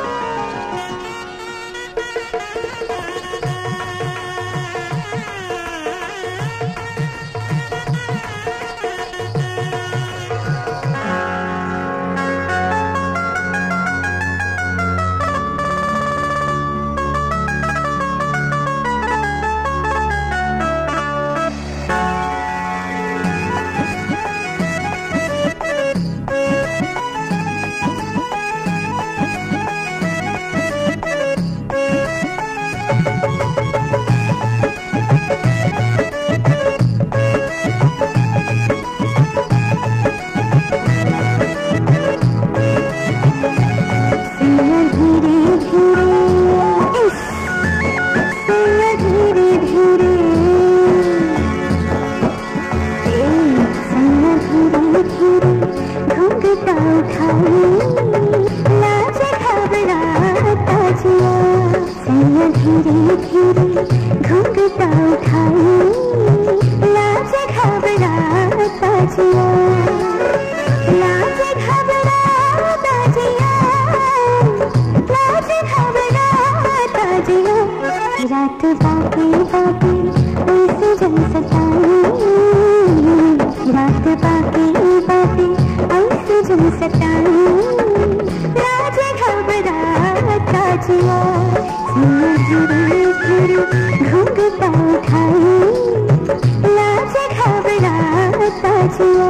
धीरे धीरे घुंघटा उठाई लाज घबराता जिया लाज घबराता जिया लाज घबराता जिया रात बाकी बाकी ऐसे जल सताई रात बाकी बाकी ऐसे जल सताई लाज घबराता जिया सिया धीरे धीरे घुंघटा उठाई लाज घबराता जिया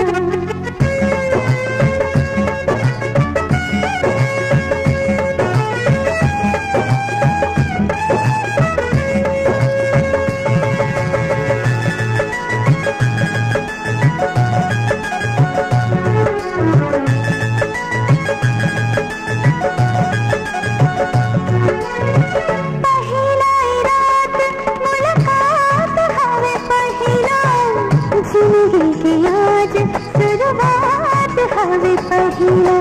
पहिला रात मुलाकात हवे पहिला जिंदगी की आज शुरुआत हवे पहिला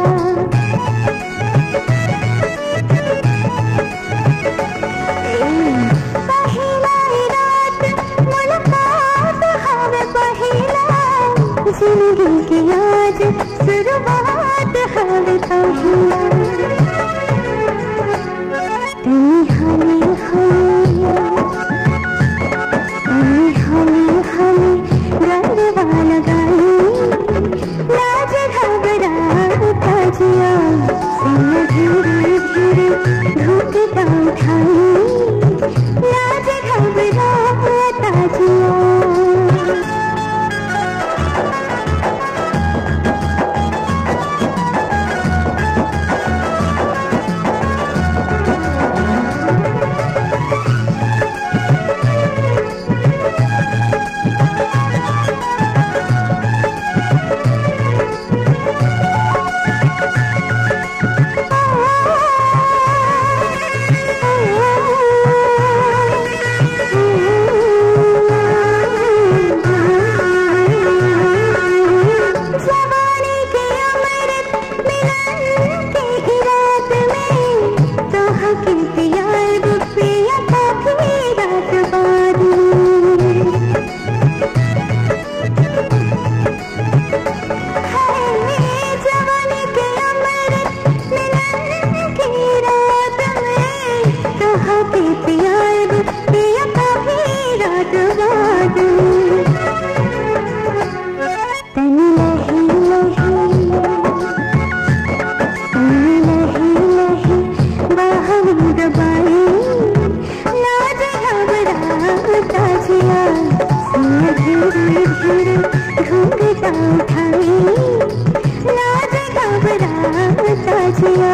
पहिला रात मुलाकात हवे पहिला जिंदगी की आज शुरुआत हवे पहिला तेरी हली हली तेरी हली हली गरबा लगाई लाज घबराता जिया सिया धीरे धीरे घुंघटा उठाई लाज घबराता जिया उठाई लाज घबराता जिया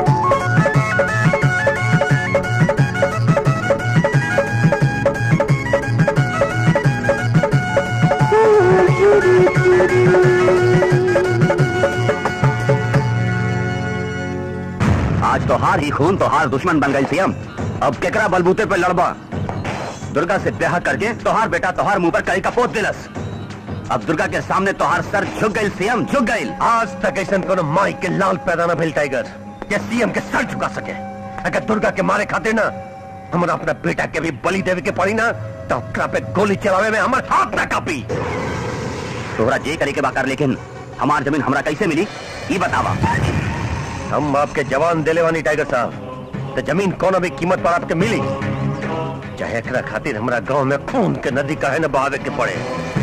आज तोहार ही खून तोहार दुश्मन बन गई सीएम अब केकरा बलबूते पे लड़बा दुर्गा से ब्याह करके तोहार बेटा तोहार मुंह पर कई का पोत दिलस अब दुर्गा के सामने तोहार सर झुक गई सीएम झुक गई आज तक ऐसा कोनो माई के लाल पैदा न भेल टाइगर के सीएम के सर झुका सके अगर दुर्गा के मारे खातिर ना हमरा अपना बेटा के भी बलि देवे के पड़ी ना तो ओकरा पे गोली चलावे में हमर हाथ ना कापी तोहरा जे करे के बाकर लेकिन हमार जमीन हमरा कैसे मिली ये बतावा हम आपके जवान दिले वानी टाइगर साहब तो जमीन कोनो भी कीमत पर आपके मिली चाहे एकरा खातिर हमरा गांव में खून के नदी काहे न बहावे के पड़े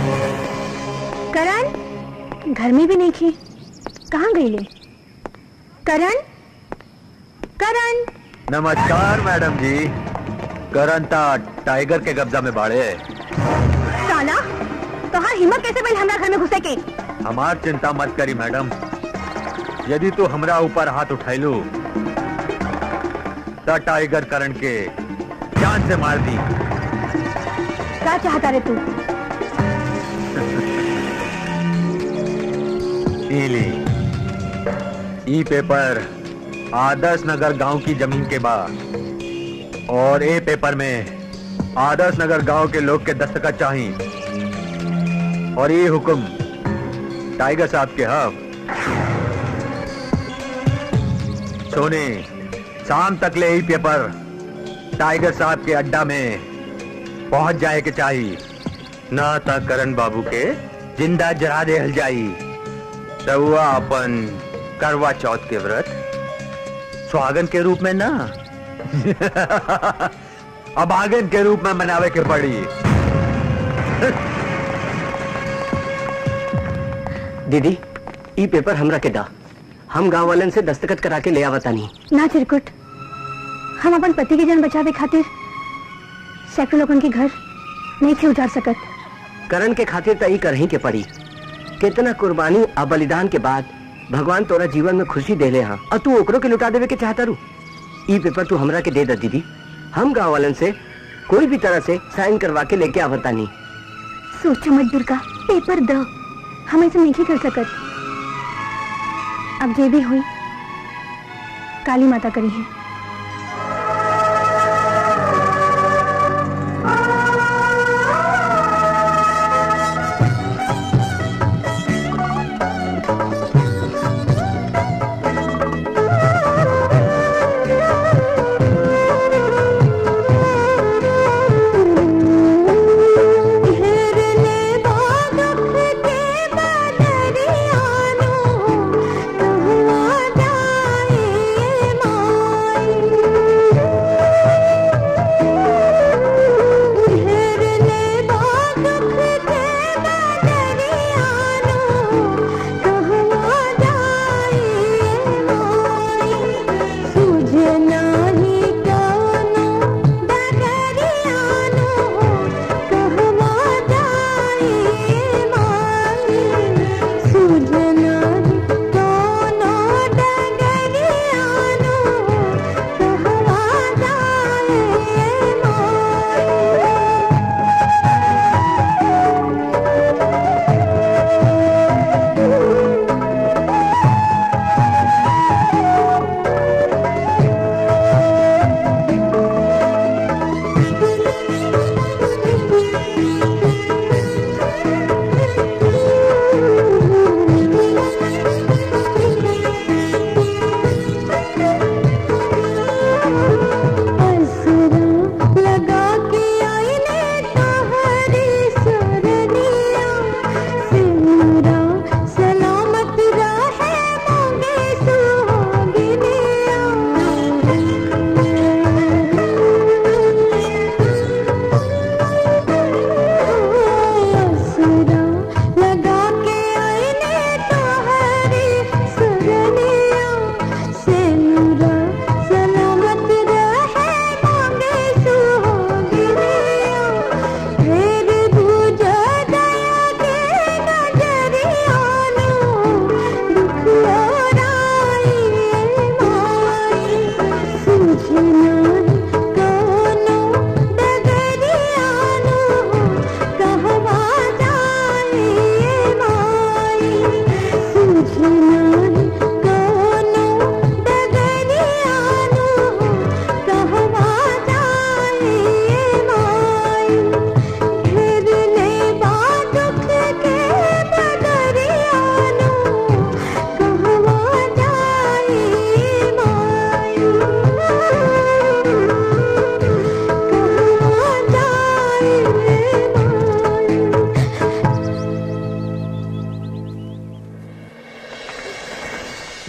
करण घर में भी नहीं थी कहाँ गई ले करण करण नमस्कार मैडम जी करंता टाइगर के कब्जा में बाड़े साला तो हाँ हिम्मत कैसे मिल हमरा घर में घुसे के हमार चिंता मत करी मैडम यदि तू हमरा ऊपर हाथ उठैलू तो टाइगर करण के जान से मार दी क्या चाहता रे तू ई ली ई पेपर आदर्श नगर गांव की जमीन के बा और ए पेपर में आदर्श नगर गांव के लोग के दस्तखत चाहिए और ये हुक्म टाइगर साहब के हक सोने शाम तक ले ही पेपर टाइगर साहब के अड्डा में पहुंच जाए के चाहिए ना तक करण बाबू के जिंदा जरा देहल जाई रउआ अपन करवा चौथ के व्रत स्वागन के रूप में ना अभागन के रूप में मनावे के पड़ी दीदी ई पेपर हमरा के दा हम गांव वालन से दस्तखत करा के ले आवतानी ना चिरकुट हम अपन पति के जन बचावे खातिर सैकड़ों लोगन के घर नहीं थे उजाड़ सकत करण के खातिर त ई करही के पड़ी कितना कुर्बानी आ बलिदान के बाद भगवान तोरा जीवन में खुशी देले हाँ और तू ओकरो के लुटा देवे के चाहता रू ई पेपर तू हमरा के दे दा दीदी हम गांव वालन से कोई भी तरह से साइन करवा के लेके आवतानी सोचो मत दुर्गा पेपर दो हम ऐसे नहीं कर सकत अब जे भी हुई काली माता करी है घेरने बागख के बदरियानो तुम आ जाए माए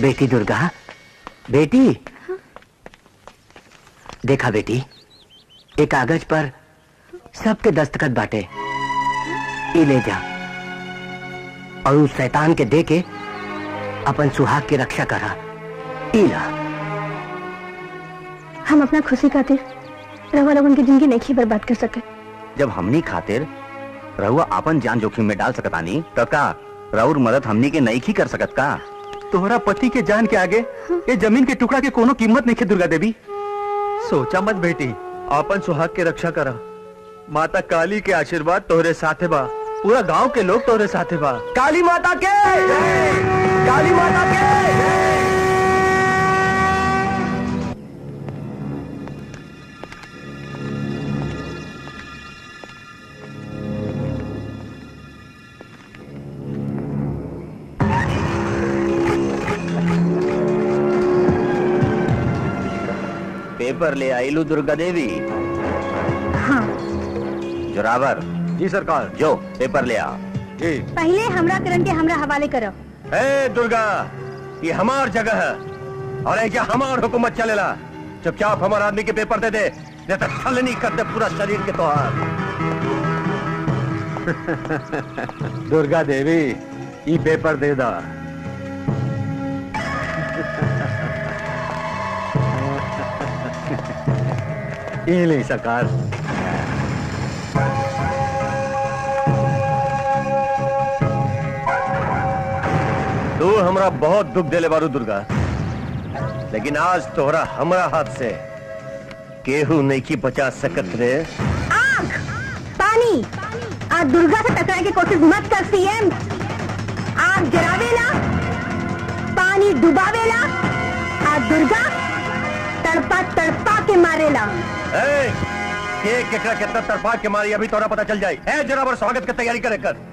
बेटी दुर्गा बेटी देखा बेटी एक कागज पर सबके दस्तखत बाटे ई ले जा और उस शैतान के दे के अपन सुहाग की रक्षा करा ई ला हम अपना खुशी खातिर रवा लोगन की जिंदगी नहीं बर्बाद कर सके जब हमनी खातिर रहुआ अपन जान जोखिम में डाल सकतानी तो का रउर मदद हमनी के नहीं की कर सकत का तोहरा पति के जान के आगे ये जमीन के टुकड़ा के कोनो कीमत नहीं है दुर्गा देवी सोचा मत बेटी अपन सुहाग के रक्षा करा माता काली के आशीर्वाद तोहरे साथे बा पूरा गांव के लोग तोहरे साथे बा काली माता के काली माता के पेपर ले आईलू दुर्गा देवी हाँ जोरावर जी सरकार जो पेपर ले आ जी पहले हमरा करण के हमरा हवाले करो ए दुर्गा ये हमार जगह है और ये क्या हमार हुकूमत चलेला चुपचाप हमार आदमी के पेपर दे दे नहीं तो छलनी कर दे पूरा शरीर के तोहार दुर्गा देवी ई पेपर दे दा ये ले सरकार तू हमरा बहुत दुख देले बारू दुर्गा लेकिन आज तोहरा हमरा हाथ से केहू नहीं की बचा सकत रे आग पानी आज दुर्गा से टकराने की कोशिश मत कर सीएम आग जरावेला पानी डुबावेला आज दुर्गा तड़पा तड़पा के मारेला ए, के केकरा कितना तड़पा के मारी अभी तोरा पता चल जाए ए जरा स्वागत की तैयारी करे कर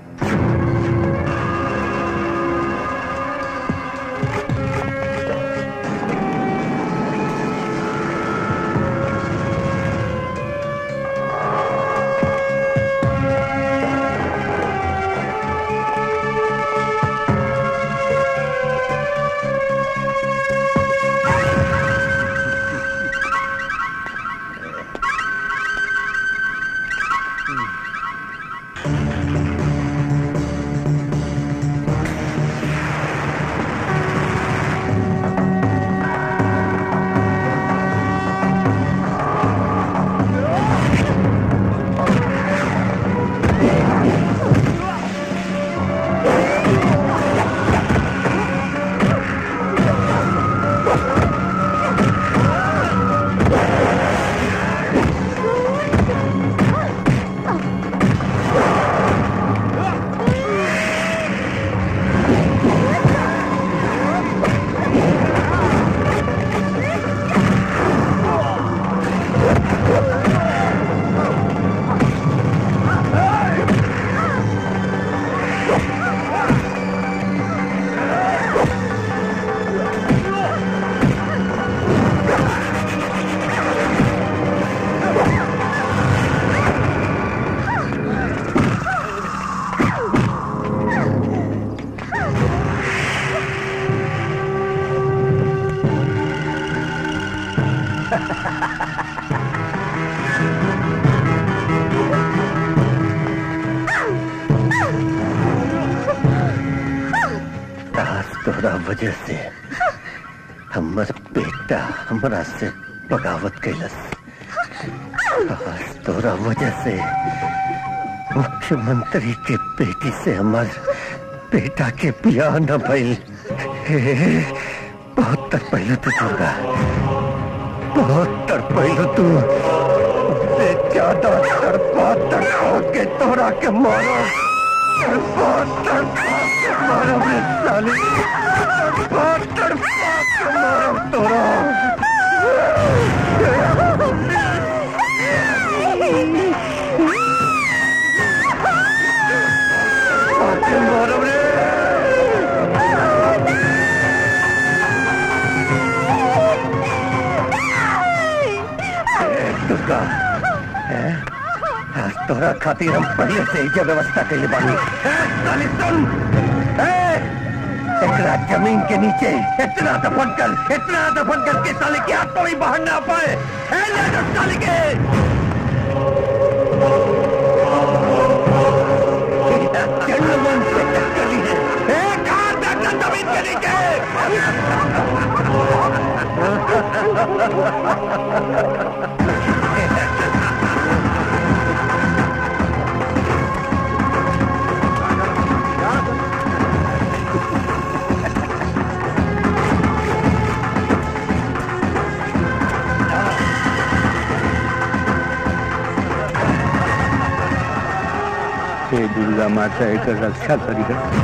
आज तोरा वजह से हमर बेटा हमरा से बगावत कैलस आज तोरा वजह से मुख्यमंत्री के बेटी से हमर बेटा के बियाह न भइल हे, बहुत तर पहले तू दुर्गा बहुत तर पहले तू से ज्यादा तड़पा तड़पा के तोरा के मारो तड़पा तड़पा के मारो रे साली तड़पा तड़पा के मारो तोरा के मारो रे दुर्गा हैं? आज तोरा खातिर हम पहले से ही जो व्यवस्था कैले बानी हैं, साली सुन हैं? एक एकरा जमीन के नीचे इतना दफन कर इतना दफन कर के साले की आत्मा भी बाहर ना आ पाए ए, ले जाओ साले के जन्मन से टक्करी है ए, कहाँ बैठा जमीन के नीचे हे दुर्गा माता एक रक्षा करी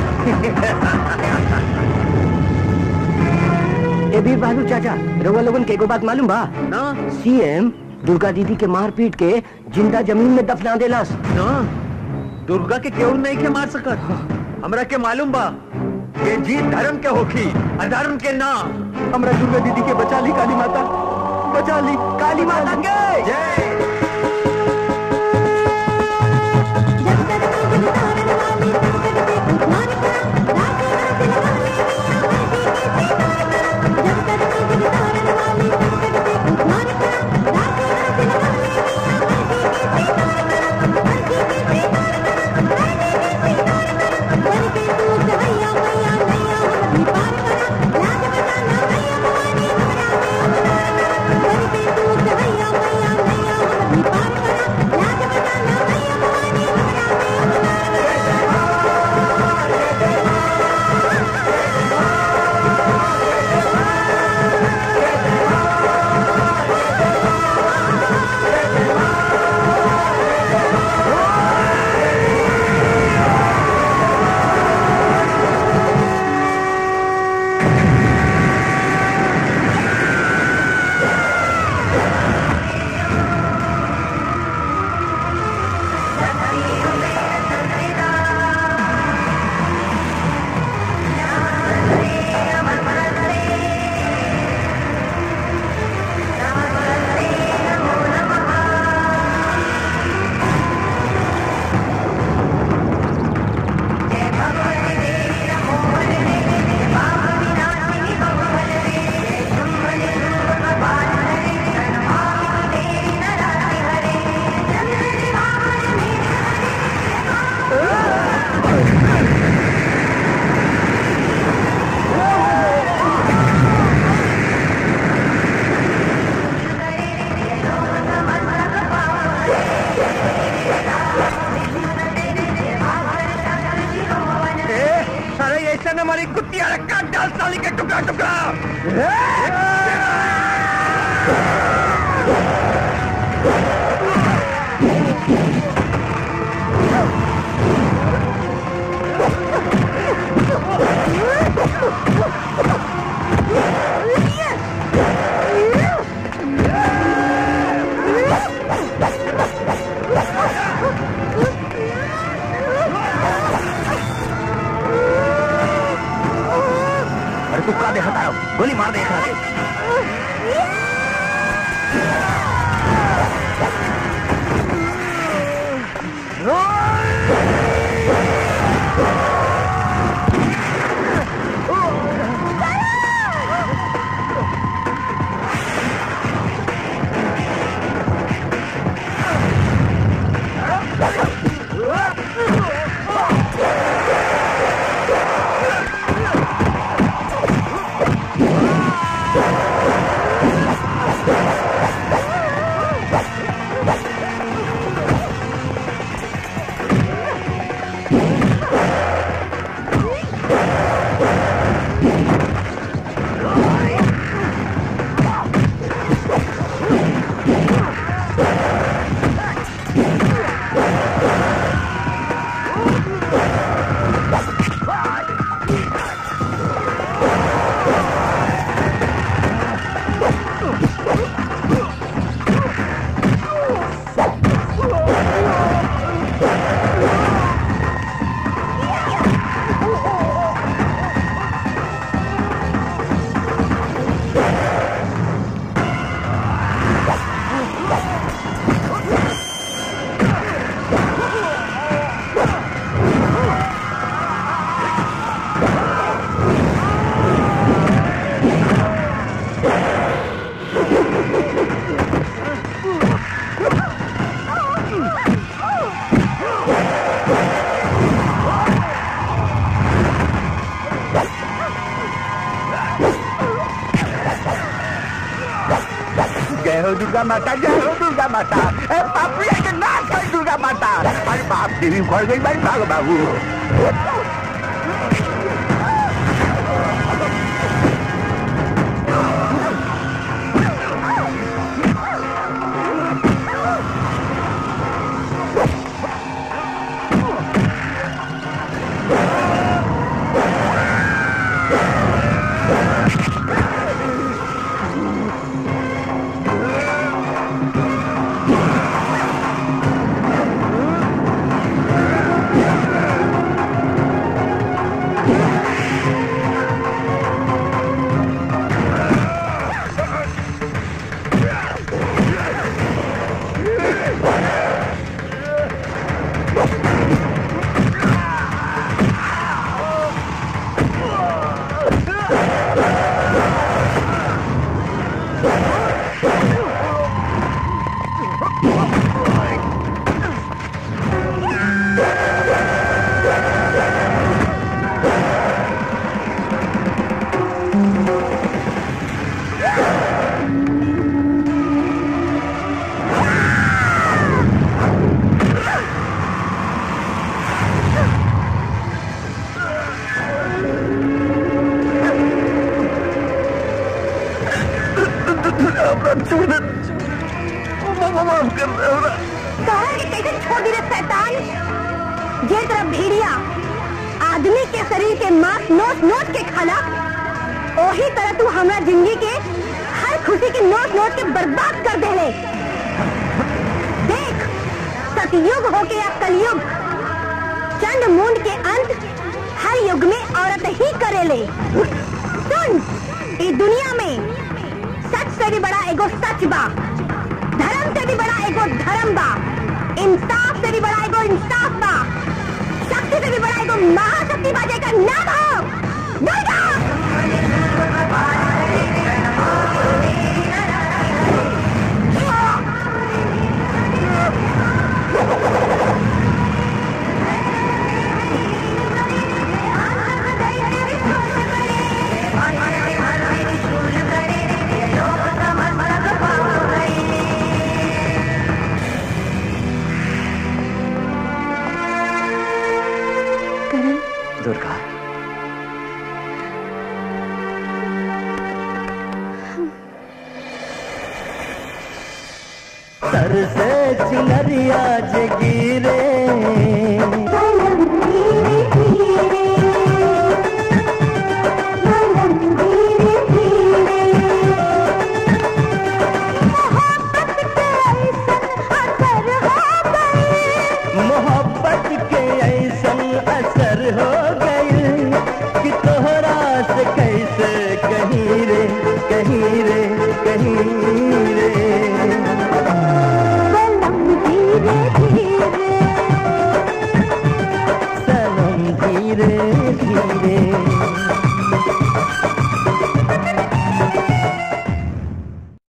ए वीर बहादुर चाचा रउआ लोगन के एगो बात मालूम बा ना सीएम दुर्गा दीदी के मार पीट के जिंदा जमीन में दफना देलस ना दुर्गा के केहू नहीं के मार सकत हमरा के मालूम बा ये जीत धर्म के होखी अधर्म के ना हमरा दुर्गा दीदी के बचा ली काली माता बचा ली काली माता के जय सारे ऐसा न हमारी कुत्तियां रखा डाल साली के टुकड़ा टुकड़ा अरे तू का देखा तारो गोली मार दे एकरा के हो दुर्गा माता जय हो दुर्गा माता ए पापिया के नाश कर दुर्गा माता अरे बाप देवी उखड़ गई भाई भाग बाबू कहा कि कैसे छोड़ दी रे शैतान ये तरह भेड़िया आदमी के शरीर के मांस नोच नोच के खाला वही तरह तू हमरा जिंदगी के हर खुशी के नोच नोच के बर्बाद कर देले देख सतयुग हो के या कलयुग चंड मुंड के अंत हर युग में औरत ही करेले सुन इस दुनिया में सच से भी बड़ा एगो सच बा धर्म से भी बड़ा एगो धर्म बा इंसाफ से भी बड़ा एगो इंसाफ बा शक्ति से भी बड़ा एगो महाशक्ति बा जेकर नाम हो दुर्गा दुर्गा सर से चिनरिया जगीरे मोहब्बत के ऐसन असर हो गई कि तोहरा से कई